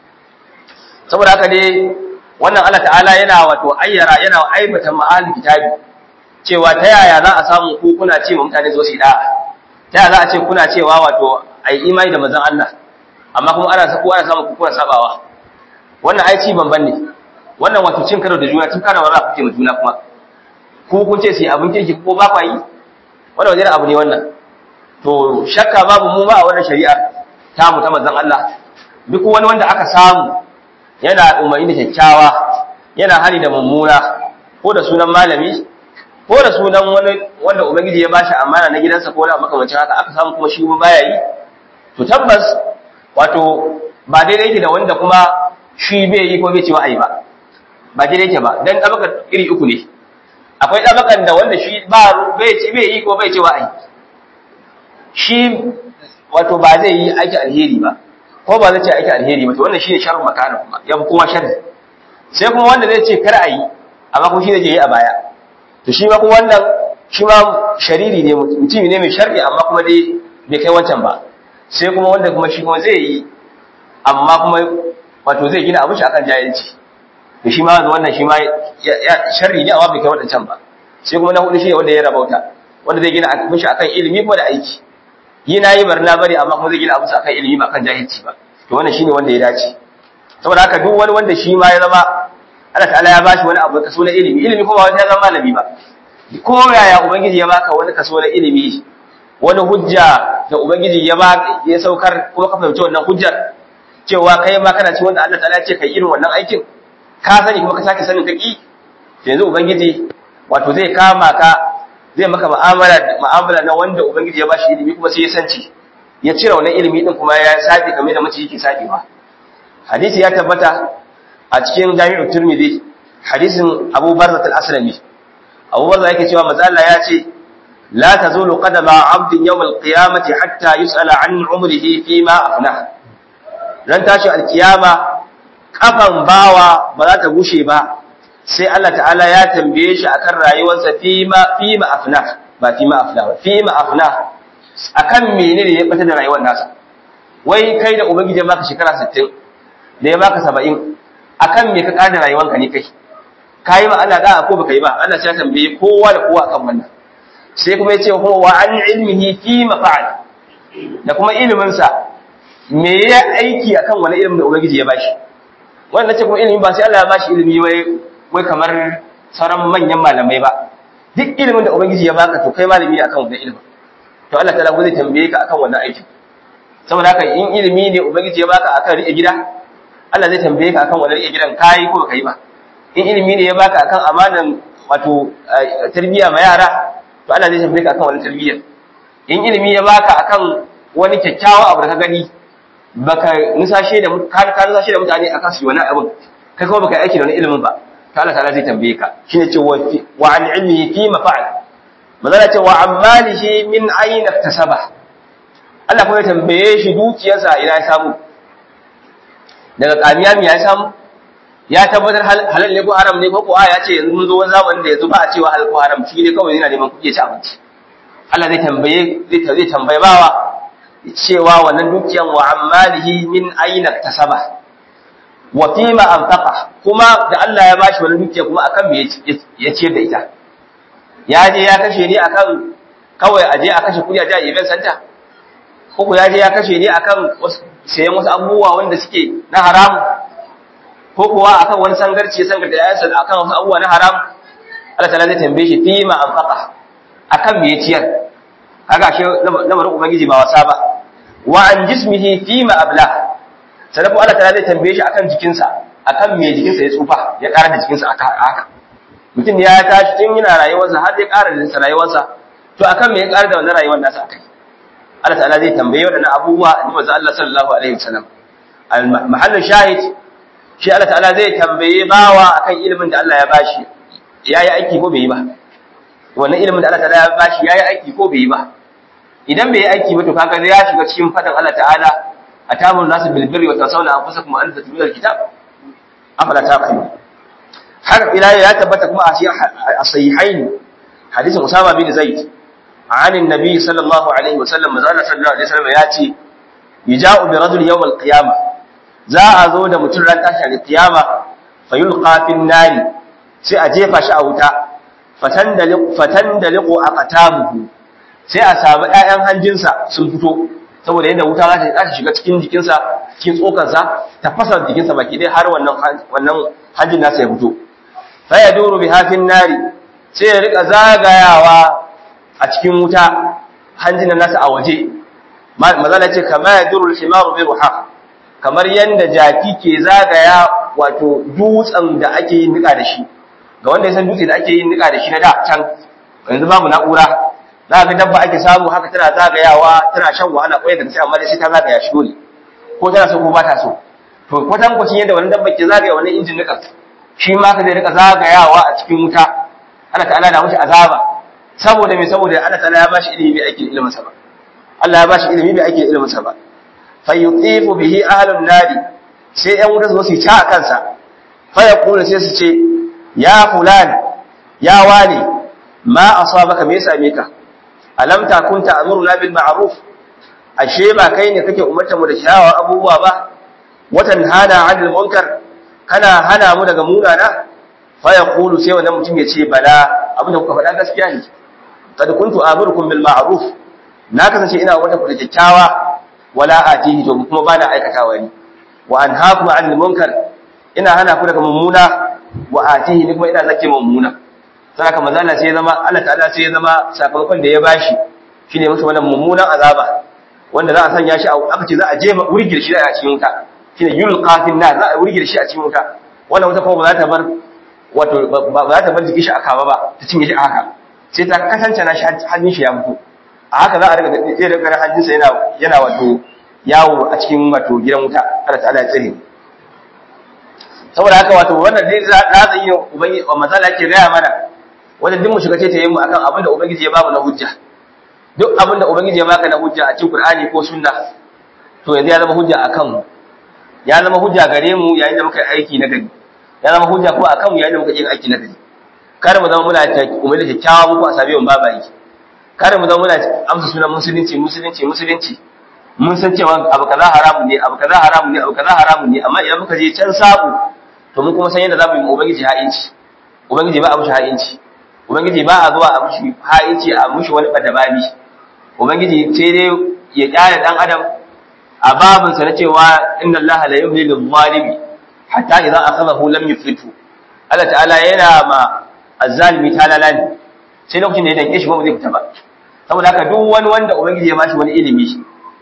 saboda haka dai wannan Allah ta'ala yana wato ayyara yana aibata ma'al kitabi cewa ta yaya za a samu ku kuna ce ma mutane zo su da ta yaya za a ce kuna cewa wato ai imani da manzon Allah amma kuma ana sako ana samu ku kuna sabawa wannan ai ci banban ne wannan wato cin karo da juna tun kana wara kuke ma juna kuma ku kun ce sai abin kirki ko ba kwa yi wannan wajen abu ne wannan to shakka babu mu ba a wannan shari'ar ta mu ta manzon Allah duk wani wanda aka samu yana umarni da kyakkyawa yana hani da mummuna ko da sunan malami ko da sunan wani wanda ubangiji ya bashi amana na gidansa ko da makamancin haka aka samu kuma shi baya yi to tabbas wato ba daidai yake da wanda kuma shi bai yi ko bai ce wa'ayi ba ba daidai yake ba dan dabakan iri uku ne akwai dabakan da wanda shi ba bai ce bai yi ko bai ce wa'ayi shi wato ba zai yi aiki alheri ba ko ba zai ce aiki alheri ba to wannan shine sharru makana kuma ya fi kowa sharri sai kuma wanda zai ce kar a yi amma kuma shi zai yi a baya to shi ma kuma wannan shi ma shariri ne mutum ne mai sharri amma kuma dai bai kai wancan ba sai kuma wanda kuma shi kuma zai yi amma kuma wato zai gina abin shi akan jahilci to shi ma wannan shi ma sharri ne amma bai kai wadancan ba sai kuma na hudu shi ne wanda ya rabauta wanda zai gina abin shi akan ilimi kuma da aiki yi na yi barna bari amma kuma zai gina abin akan ilimi ba kan jahilci ba to wannan shine wanda ya dace saboda haka duk wani wanda shi ma ya zama Allah ta'ala ya bashi wani abu kaso na ilimi ilimi kuma wani ya zama malami ba ko yaya ubangiji ya baka wani kaso na ilimi wani hujja da ubangiji ya ba ya saukar kuma ka fahimci wannan hujjar cewa kai ma kana ci wanda Allah ta'ala ya ce kai irin wannan aikin ka sani kuma ka sake sanin kaki yanzu ubangiji wato zai kama ka zai maka mu'amala mu'amala na wanda ubangiji ya bashi ilimi kuma sai ya sanci ya cire wannan ilimi din kuma ya sabi kamar da mace yake sabewa hadisi ya tabbata a cikin jami'u turmidi hadisin abu barzat al-aslami abu barzat yake cewa manzo Allah ya ce la tazulu qadama 'abdin yawm al-qiyamati hatta yus'ala 'an 'umrihi fi ma afna ran tashi al-qiyama kafan bawa ba za ta gushe ba sai Allah ta'ala ya tambaye shi akan rayuwarsa fi ma fi ma afna ba fi ma afna ba fi ma afna akan menene ya bata da rayuwar nasa wai kai da ubangiji maka shekara 60 da ya baka 70 akan me ka kada rayuwanka ne kai kai ma Allah da ko baka yi ba Allah sai ya tambaye kowa da kowa akan wannan sai kuma ya ce kuma wa an ilmihi fi mafa'al da kuma ilimin sa me ya aiki akan wani ilimin da ubangiji ya bashi wannan ce kuma ilimi ba sai Allah ya bashi ilimi wai wai kamar sauran manyan malamai ba duk ilimin da ubangiji ya baka to kai malami ne akan wannan ilimin to Allah ta'ala zai tambaye ka akan wannan aikin saboda haka in ilimi ne ubangiji ya baka akan rike gida Allah zai tambaye ka akan wannan rike gidan kai ko kai ba in ilimi ne ya baka akan amanan wato tarbiya ma yara to Allah zai tambaye ka akan wannan tarbiyyar in ilimi ya baka akan wani kyakkyawa abu da ka gani baka nusashe da ka ka nusashe da mutane akan su wani abin kai kuma baka aiki da wani ilimin ba to Allah ta'ala zai tambaye ka shine ce wa an ilmi fi mafa'al manzala ce wa ammalihi min aina tasaba Allah kuma ya tambaye shi dukiyarsa ina ya samu daga kamiya mi ya samu ya tabbatar halal ne ko haram ne ko ko ya ce yanzu mun zo wani zamanin da yanzu ba a cewa halal ko haram shi ne kawai yana neman kuɗi ya ci abinci Allah zai tambaye zai zai tambaye bawa cewa wannan dukiyan wa ammalihi min aina tasaba wa fima anfaqa kuma da Allah ya bashi wannan dukiya kuma akan me ya ciyar da ita ya je ya kashe ni akan kawai a je a kashe kudi a je a event center ko ko ya je ya kashe ni akan sayan wasu abubuwa wanda suke na haram ko kuwa akan wani sangarci sangar da yayansa akan wasu abubuwa na haram Allah ta'ala zai tambaye shi fi ma anfaqa akan me ya ciyar kaga shi lamarin ubangiji ba wasa ba wa an jismihi fi ma abla sannan Allah ta'ala zai tambaye shi akan jikinsa akan me jikinsa ya tsufa ya ƙara da jikinsa haka mutum ya tashi tun yana rayuwarsa har ya ƙara da rayuwarsa to akan me ya ƙara da wannan rayuwar nasa akai Allah ta'ala zai tambaye waɗannan abubuwa da manzo Allah sallallahu alaihi wasallam al mahallin shahid shi Allah ta'ala zai tambaye bawa akan ilimin da Allah ya bashi yayi aiki ko bai yi ba wannan ilimin da Allah ta'ala ya bashi yayi aiki ko bai yi ba idan bai yi aiki ba to kaga ya shiga cikin fadin Allah ta'ala atamun nasu bil birri wa tasawna anfusakum an tatluna al kitab afala taqilun har ila ya tabbata kuma a sahihain hadisin Usama bin Zaid عن النبي صلى الله عليه وسلم مازال صلى الله عليه وسلم ياتي يجاء برجل يوم القيامه za a zo da mutum ran tashi al qiyama fayulqa fin nari sai a jefa shi a wuta fatandaliqu fatandaliqu aqtabuhu sai a samu ƴaƴan hanjinsa sun fito saboda yadda wuta za ta shiga cikin jikinsa cikin tsokarsa ta fasa jikinsa baki dai har wannan wannan hanjin nasa ya fito fa yaduru bi hafin nari sai ya rika zagayawa a cikin wuta hanjin nasa a waje mazala ce kama ya duru himaru bi ruha kamar yanda jaki ke zagaya wato dutsen da ake yin nika da shi ga wanda ya san dutse da ake yin nika da shi na da can yanzu babu na'ura za ga dabba ake samu haka tana zagayawa tana shan wahala kwaye da sai amma dai sai ta zagaya shi dole ko tana so ko ba ta so to kwatan kwacin yadda wani dabba ke zagaya wani injin nika shi ma ka zai rika zagayawa a cikin wuta ana ta'ala da mushi azaba saboda me saboda Allah ta'ala ya bashi ilimi bai ake ilimin sa ba Allah ya bashi ilimi bai ake ilimin sa ba fayutifu bihi ahlun nadi sai ɗan wuta su ci a kansa fa yaqulu sai su ce ya fulan ya wani ma asabaka me yasa me ka alam takun ta'muruna bil ma'ruf ashe ba kai ne kake umarta mu da shawar abubuwa ba watan hana 'anil munkar kana hana mu daga munana fa yaqulu sai wannan mutum ya ce bala abinda kuka faɗa gaskiya ne kad kuntu amurukum bil ma'ruf na kasance ina wata ku da kyakkyawa wala atihi to kuma bana aikatawa ni wa anhaakum 'anil munkar ina hana ku daga mummuna wa atihi ni kuma ina zake mummuna saka manzo Allah sai ya zama Allah ta'ala sai ya zama sakamakon da ya bashi shine musu wannan mummunan azaba wanda za a sanya shi aka ce za a je wurgir shi a cikin wuta shine yulqa fil nar za a wurgir shi a cikin wuta wannan wuta kuma ba za ta bar wato ba za ta bar jikin shi a kama ba ta cinye shi a haka sai ta kasance na hannun shi ya fito a haka za a riga zai riga hannunsa yana yana wato yawo a cikin wato gidan wuta Allah ta'ala ya tsare saboda haka wato wannan dai za za yi ubangi wa matsala yake gaya mana wanda duk mu shiga ce ta yi mu akan abin da ubangiji ya bamu na hujja duk abin da ubangiji ya baka na hujja a cikin Qur'ani ko sunna to yanzu ya zama hujja akan mu ya zama hujja gare mu yayin da muka yi aiki na gari ya zama hujja ko akan mu yayin da muka yi aiki na gari kar mu zama muna umar da kyakkyawa muku a sabi mun babayi kar mu zama muna amsa sunan musulunci musulunci musulunci mun san cewa abu kaza haramun ne abu kaza haramun ne abu kaza haramun ne amma idan muka je can sabu to mun kuma san yadda zamu yi ubangiji ha'inci ubangiji ba a mushi ha'inci ubangiji ba a zuwa a mushi ha'inci a mushi wani badabani ubangiji sai dai ya kyale dan adam a babinsa na cewa inna allaha la yumli lil zalimi hatta idan akhadahu lam yuflitu Allah ta'ala yana ma azzalimi talala ne sai lokacin da ya danke shi ba zai fita ba saboda haka duk wani wanda ubangiji ya bashi wani ilimi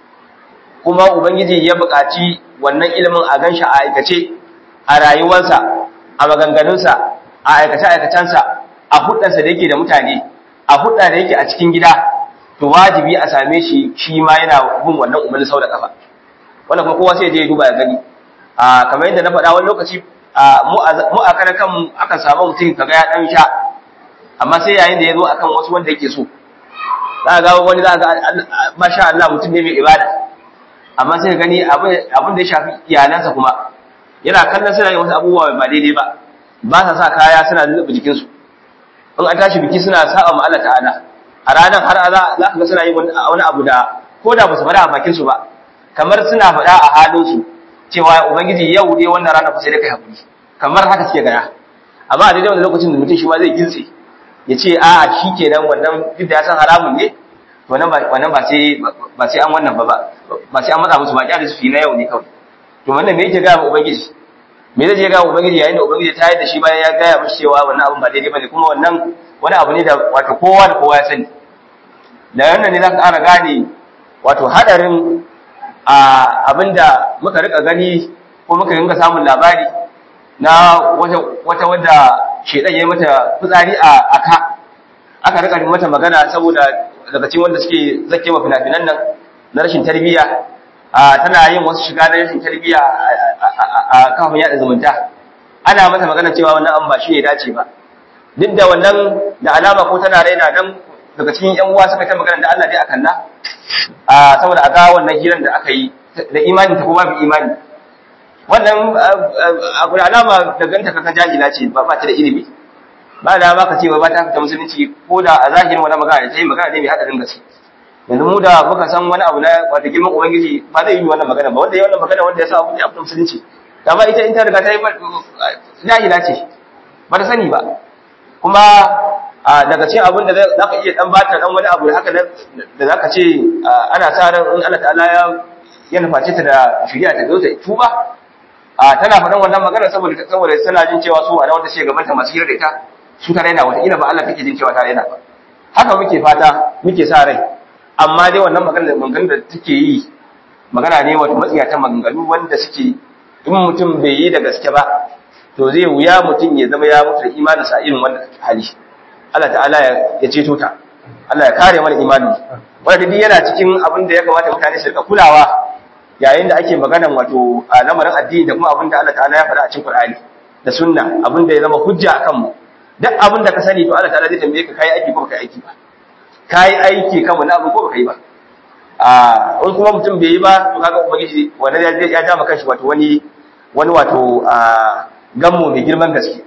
kuma ubangiji ya buƙaci wannan ilimin a ganshi a aikace a rayuwarsa a maganganunsa a aikace aikacensa a hudansa da yake da mutane a hudda da yake a cikin gida to wajibi a same shi shi ma yana bin wannan umarni sau da kafa wannan kuma kowa sai je ya duba ya gani a kamar yadda na faɗa wani lokaci mu a karan kan akan samu mutum kaga ya dan sha amma sai yayin da ya zo akan wasu wanda yake so za ga wani za ga masha Allah mutum ne mai ibada amma sai ka gani abin da ya shafi iyalansa kuma yana kallon suna yin wasu abubuwa ba daidai ba ba sa sa kaya suna lulluɓe jikinsu in an tashi biki suna sa'a ma Allah ta'ala a ranar har za ka ga suna yin wani abu da ko da ba su faɗa a bakinsu ba kamar suna faɗa a halinsu cewa ubangiji yau dai wannan rana fa sai dai kai hakuri kamar haka suke gaya amma a daidai wannan lokacin da mutum shi ma zai gintse ya ce a shi kenan wannan duk da ya san haramun ne wannan ba wannan ba sai ba sai an wannan ba ba sai an matsa musu ba kyale su fi na yau ne kawai to wannan me yake gaya ma ubangiji me zai je gaya ma ubangiji yayin da ubangiji ta yi da shi bayan ya gaya mishi cewa wannan abun ba daidai bane kuma wannan wani abu ne da wato kowa da kowa ya sani da wannan ne za ka ƙara gane wato hadarin abinda muka rika gani ko muka ringa samun labari na wata wadda shedan ya yi mata fitsari a aka aka rika mata magana saboda daga cikin wanda suke zake wa fina-finan nan na rashin tarbiyya tana yin wasu shiga na rashin tarbiyya a kafin yada zumunta ana mata magana cewa wannan an ba shi ne dace ba duk da wannan da alama ko tana raina dan daga cikin yan uwa suka ta magana da Allah dai akan na saboda a ga wannan hirar da aka yi da imani ta ko babu imani wannan abu da alama danganta kakan jahila ce ba ta da ilimi ba da ba ka ce ba ta fita musulunci ko da a zahirin wani magana da ta yi magana ne mai haɗarin gaske yanzu mu da muka san wani abu na wata girman ubangiji ba zai yi wannan magana ba wanda ya wannan magana wanda ya sa abu ya fita musulunci amma ita in ta riga ta yi jahila ce ba ta sani ba kuma daga cikin abin da za ka iya dan bata dan wani abu haka da za ka ce ana sa ran in Allah ta'ala ya ya nuface ta da shari'a ta zo ta tuba tana faɗan wannan magana saboda saboda tana jin cewa su a wanda sai gabanta masu hira da ita su ta raina wata ina ba Allah take jin cewa ta raina ba haka muke fata muke sa rai amma dai wannan magana magana da take yi magana ne wato matsiyatan maganganu wanda suke in mutum bai yi da gaske ba to zai wuya mutum ya zama ya mutu da imaninsa irin wannan hali Allah ta'ala ya ceto ta Allah ya kare mana imanin wanda duk yana cikin abin da ya kamata mutane su rika kulawa yayin da ake maganan wato a lamarin addini da kuma abin da Allah ta'ala ya faɗa a cikin Qur'ani da sunna abin da ya zama hujja akan mu duk abin da ka sani to Allah ta'ala zai tambaye ka kai aiki ko baka aiki ba kai aiki kan wani abu ko baka yi ba a in kuma mutum bai yi ba to kaga ubangiji wanda ya ya ja maka shi wato wani wani wato a gammo mai girman gaske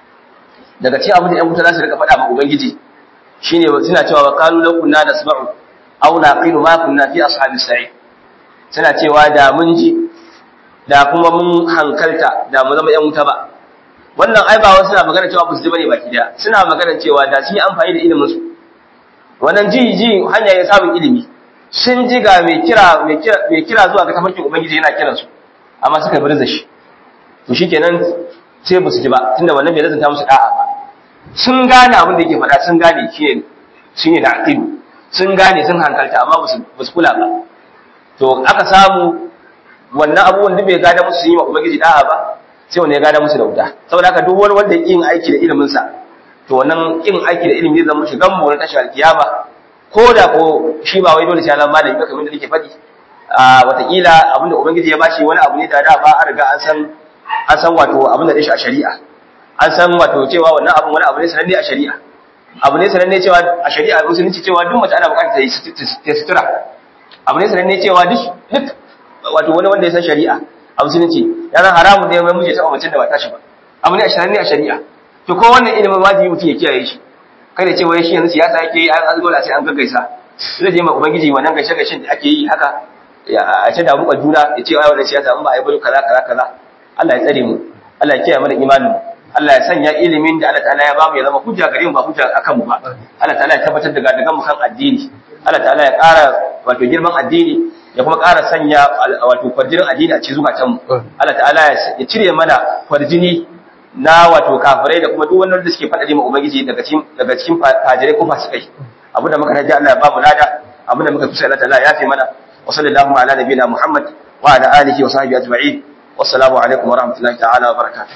daga cikin abin da ‘yan wuta za su rika faɗa ma Ubangiji shi ne suna cewa wa kalu lau kunna da saba'u au na ƙinu ma kunna fi ashabi sa'i suna cewa da mun ji da kuma mun hankalta da mu zama ‘yan wuta ba wannan ai ba wasu suna magana cewa ba su ji bane baki daya suna magana cewa da sun yi amfani da ilimin su wannan ji ji hanya ya samun ilimi sun ji ga mai kira mai kira mai kira zuwa ga tafarkin ubangiji yana kiransu amma suka bar da shi to shikenan sai ba su ji ba tunda wannan bai lazanta musu da'a ba sun gane abin da yake faɗa sun gane shi ne shi ne da aqidu sun gane sun hankalta amma ba su kula ba to aka samu wannan abubuwan da bai gada musu yi wa ubangiji da'a ba sai wanda ya gada musu da wuta saboda haka duk wani wanda yin aiki da ilimin sa to wannan yin aiki da ilimi zai zama shigan mu na tashi alkiyama ko da ko shi ba wai dole sai Allah malami ba kamar da nake faɗi a watakila abinda ubangiji ya bashi wani abu ne da da ba an riga an san an san wato abin da shi a shari'a an san wato cewa wannan abin wani abu ne sananne a shari'a abu ne sananne cewa a shari'a musulunci cewa duk mace ana bukatar ta yi sutura abu ne sananne cewa duk duk wato wani wanda ya san shari'a a musulunci ya zan haramun ne mai muje ta mace da ba tashi ba abu ne a sananne a shari'a to ko wannan ilimin wajibi mutum ya kiyaye shi kada cewa shi yanzu siyasa yake yi an dole sai an gaggaisa zai je ma ubangiji wannan gaishe gaishen da ake yi haka a ce da muka juna ya ce ai wannan siyasa in ba a yi bari kaza kaza kaza Allah ya tsare mu Allah ya kiyaye mana imanin Allah ya sanya ilimin da Allah ta'ala ya bamu ya zama hujja gare mu ba hujja akan mu ba Allah ta'ala ya tabbatar da gadagan mu kan addini Allah ta'ala ya ƙara wato girman addini ya kuma ƙara sanya wato kwarjinin addini a cikin zukatan mu Allah ta'ala ya cire mana kwarjini na wato kafirai da kuma duk wanda suke faɗa ma ubangiji daga cikin daga cikin fajirai ko fasikai abu da muka naji Allah ya bamu lada abu da muka kusa Allah ta'ala ya fi mana wa sallallahu ala nabiyina Muhammad wa ala alihi wa sahbihi ajma'in wassalamu alaikum wa rahmatullahi ta'ala wa barakatuh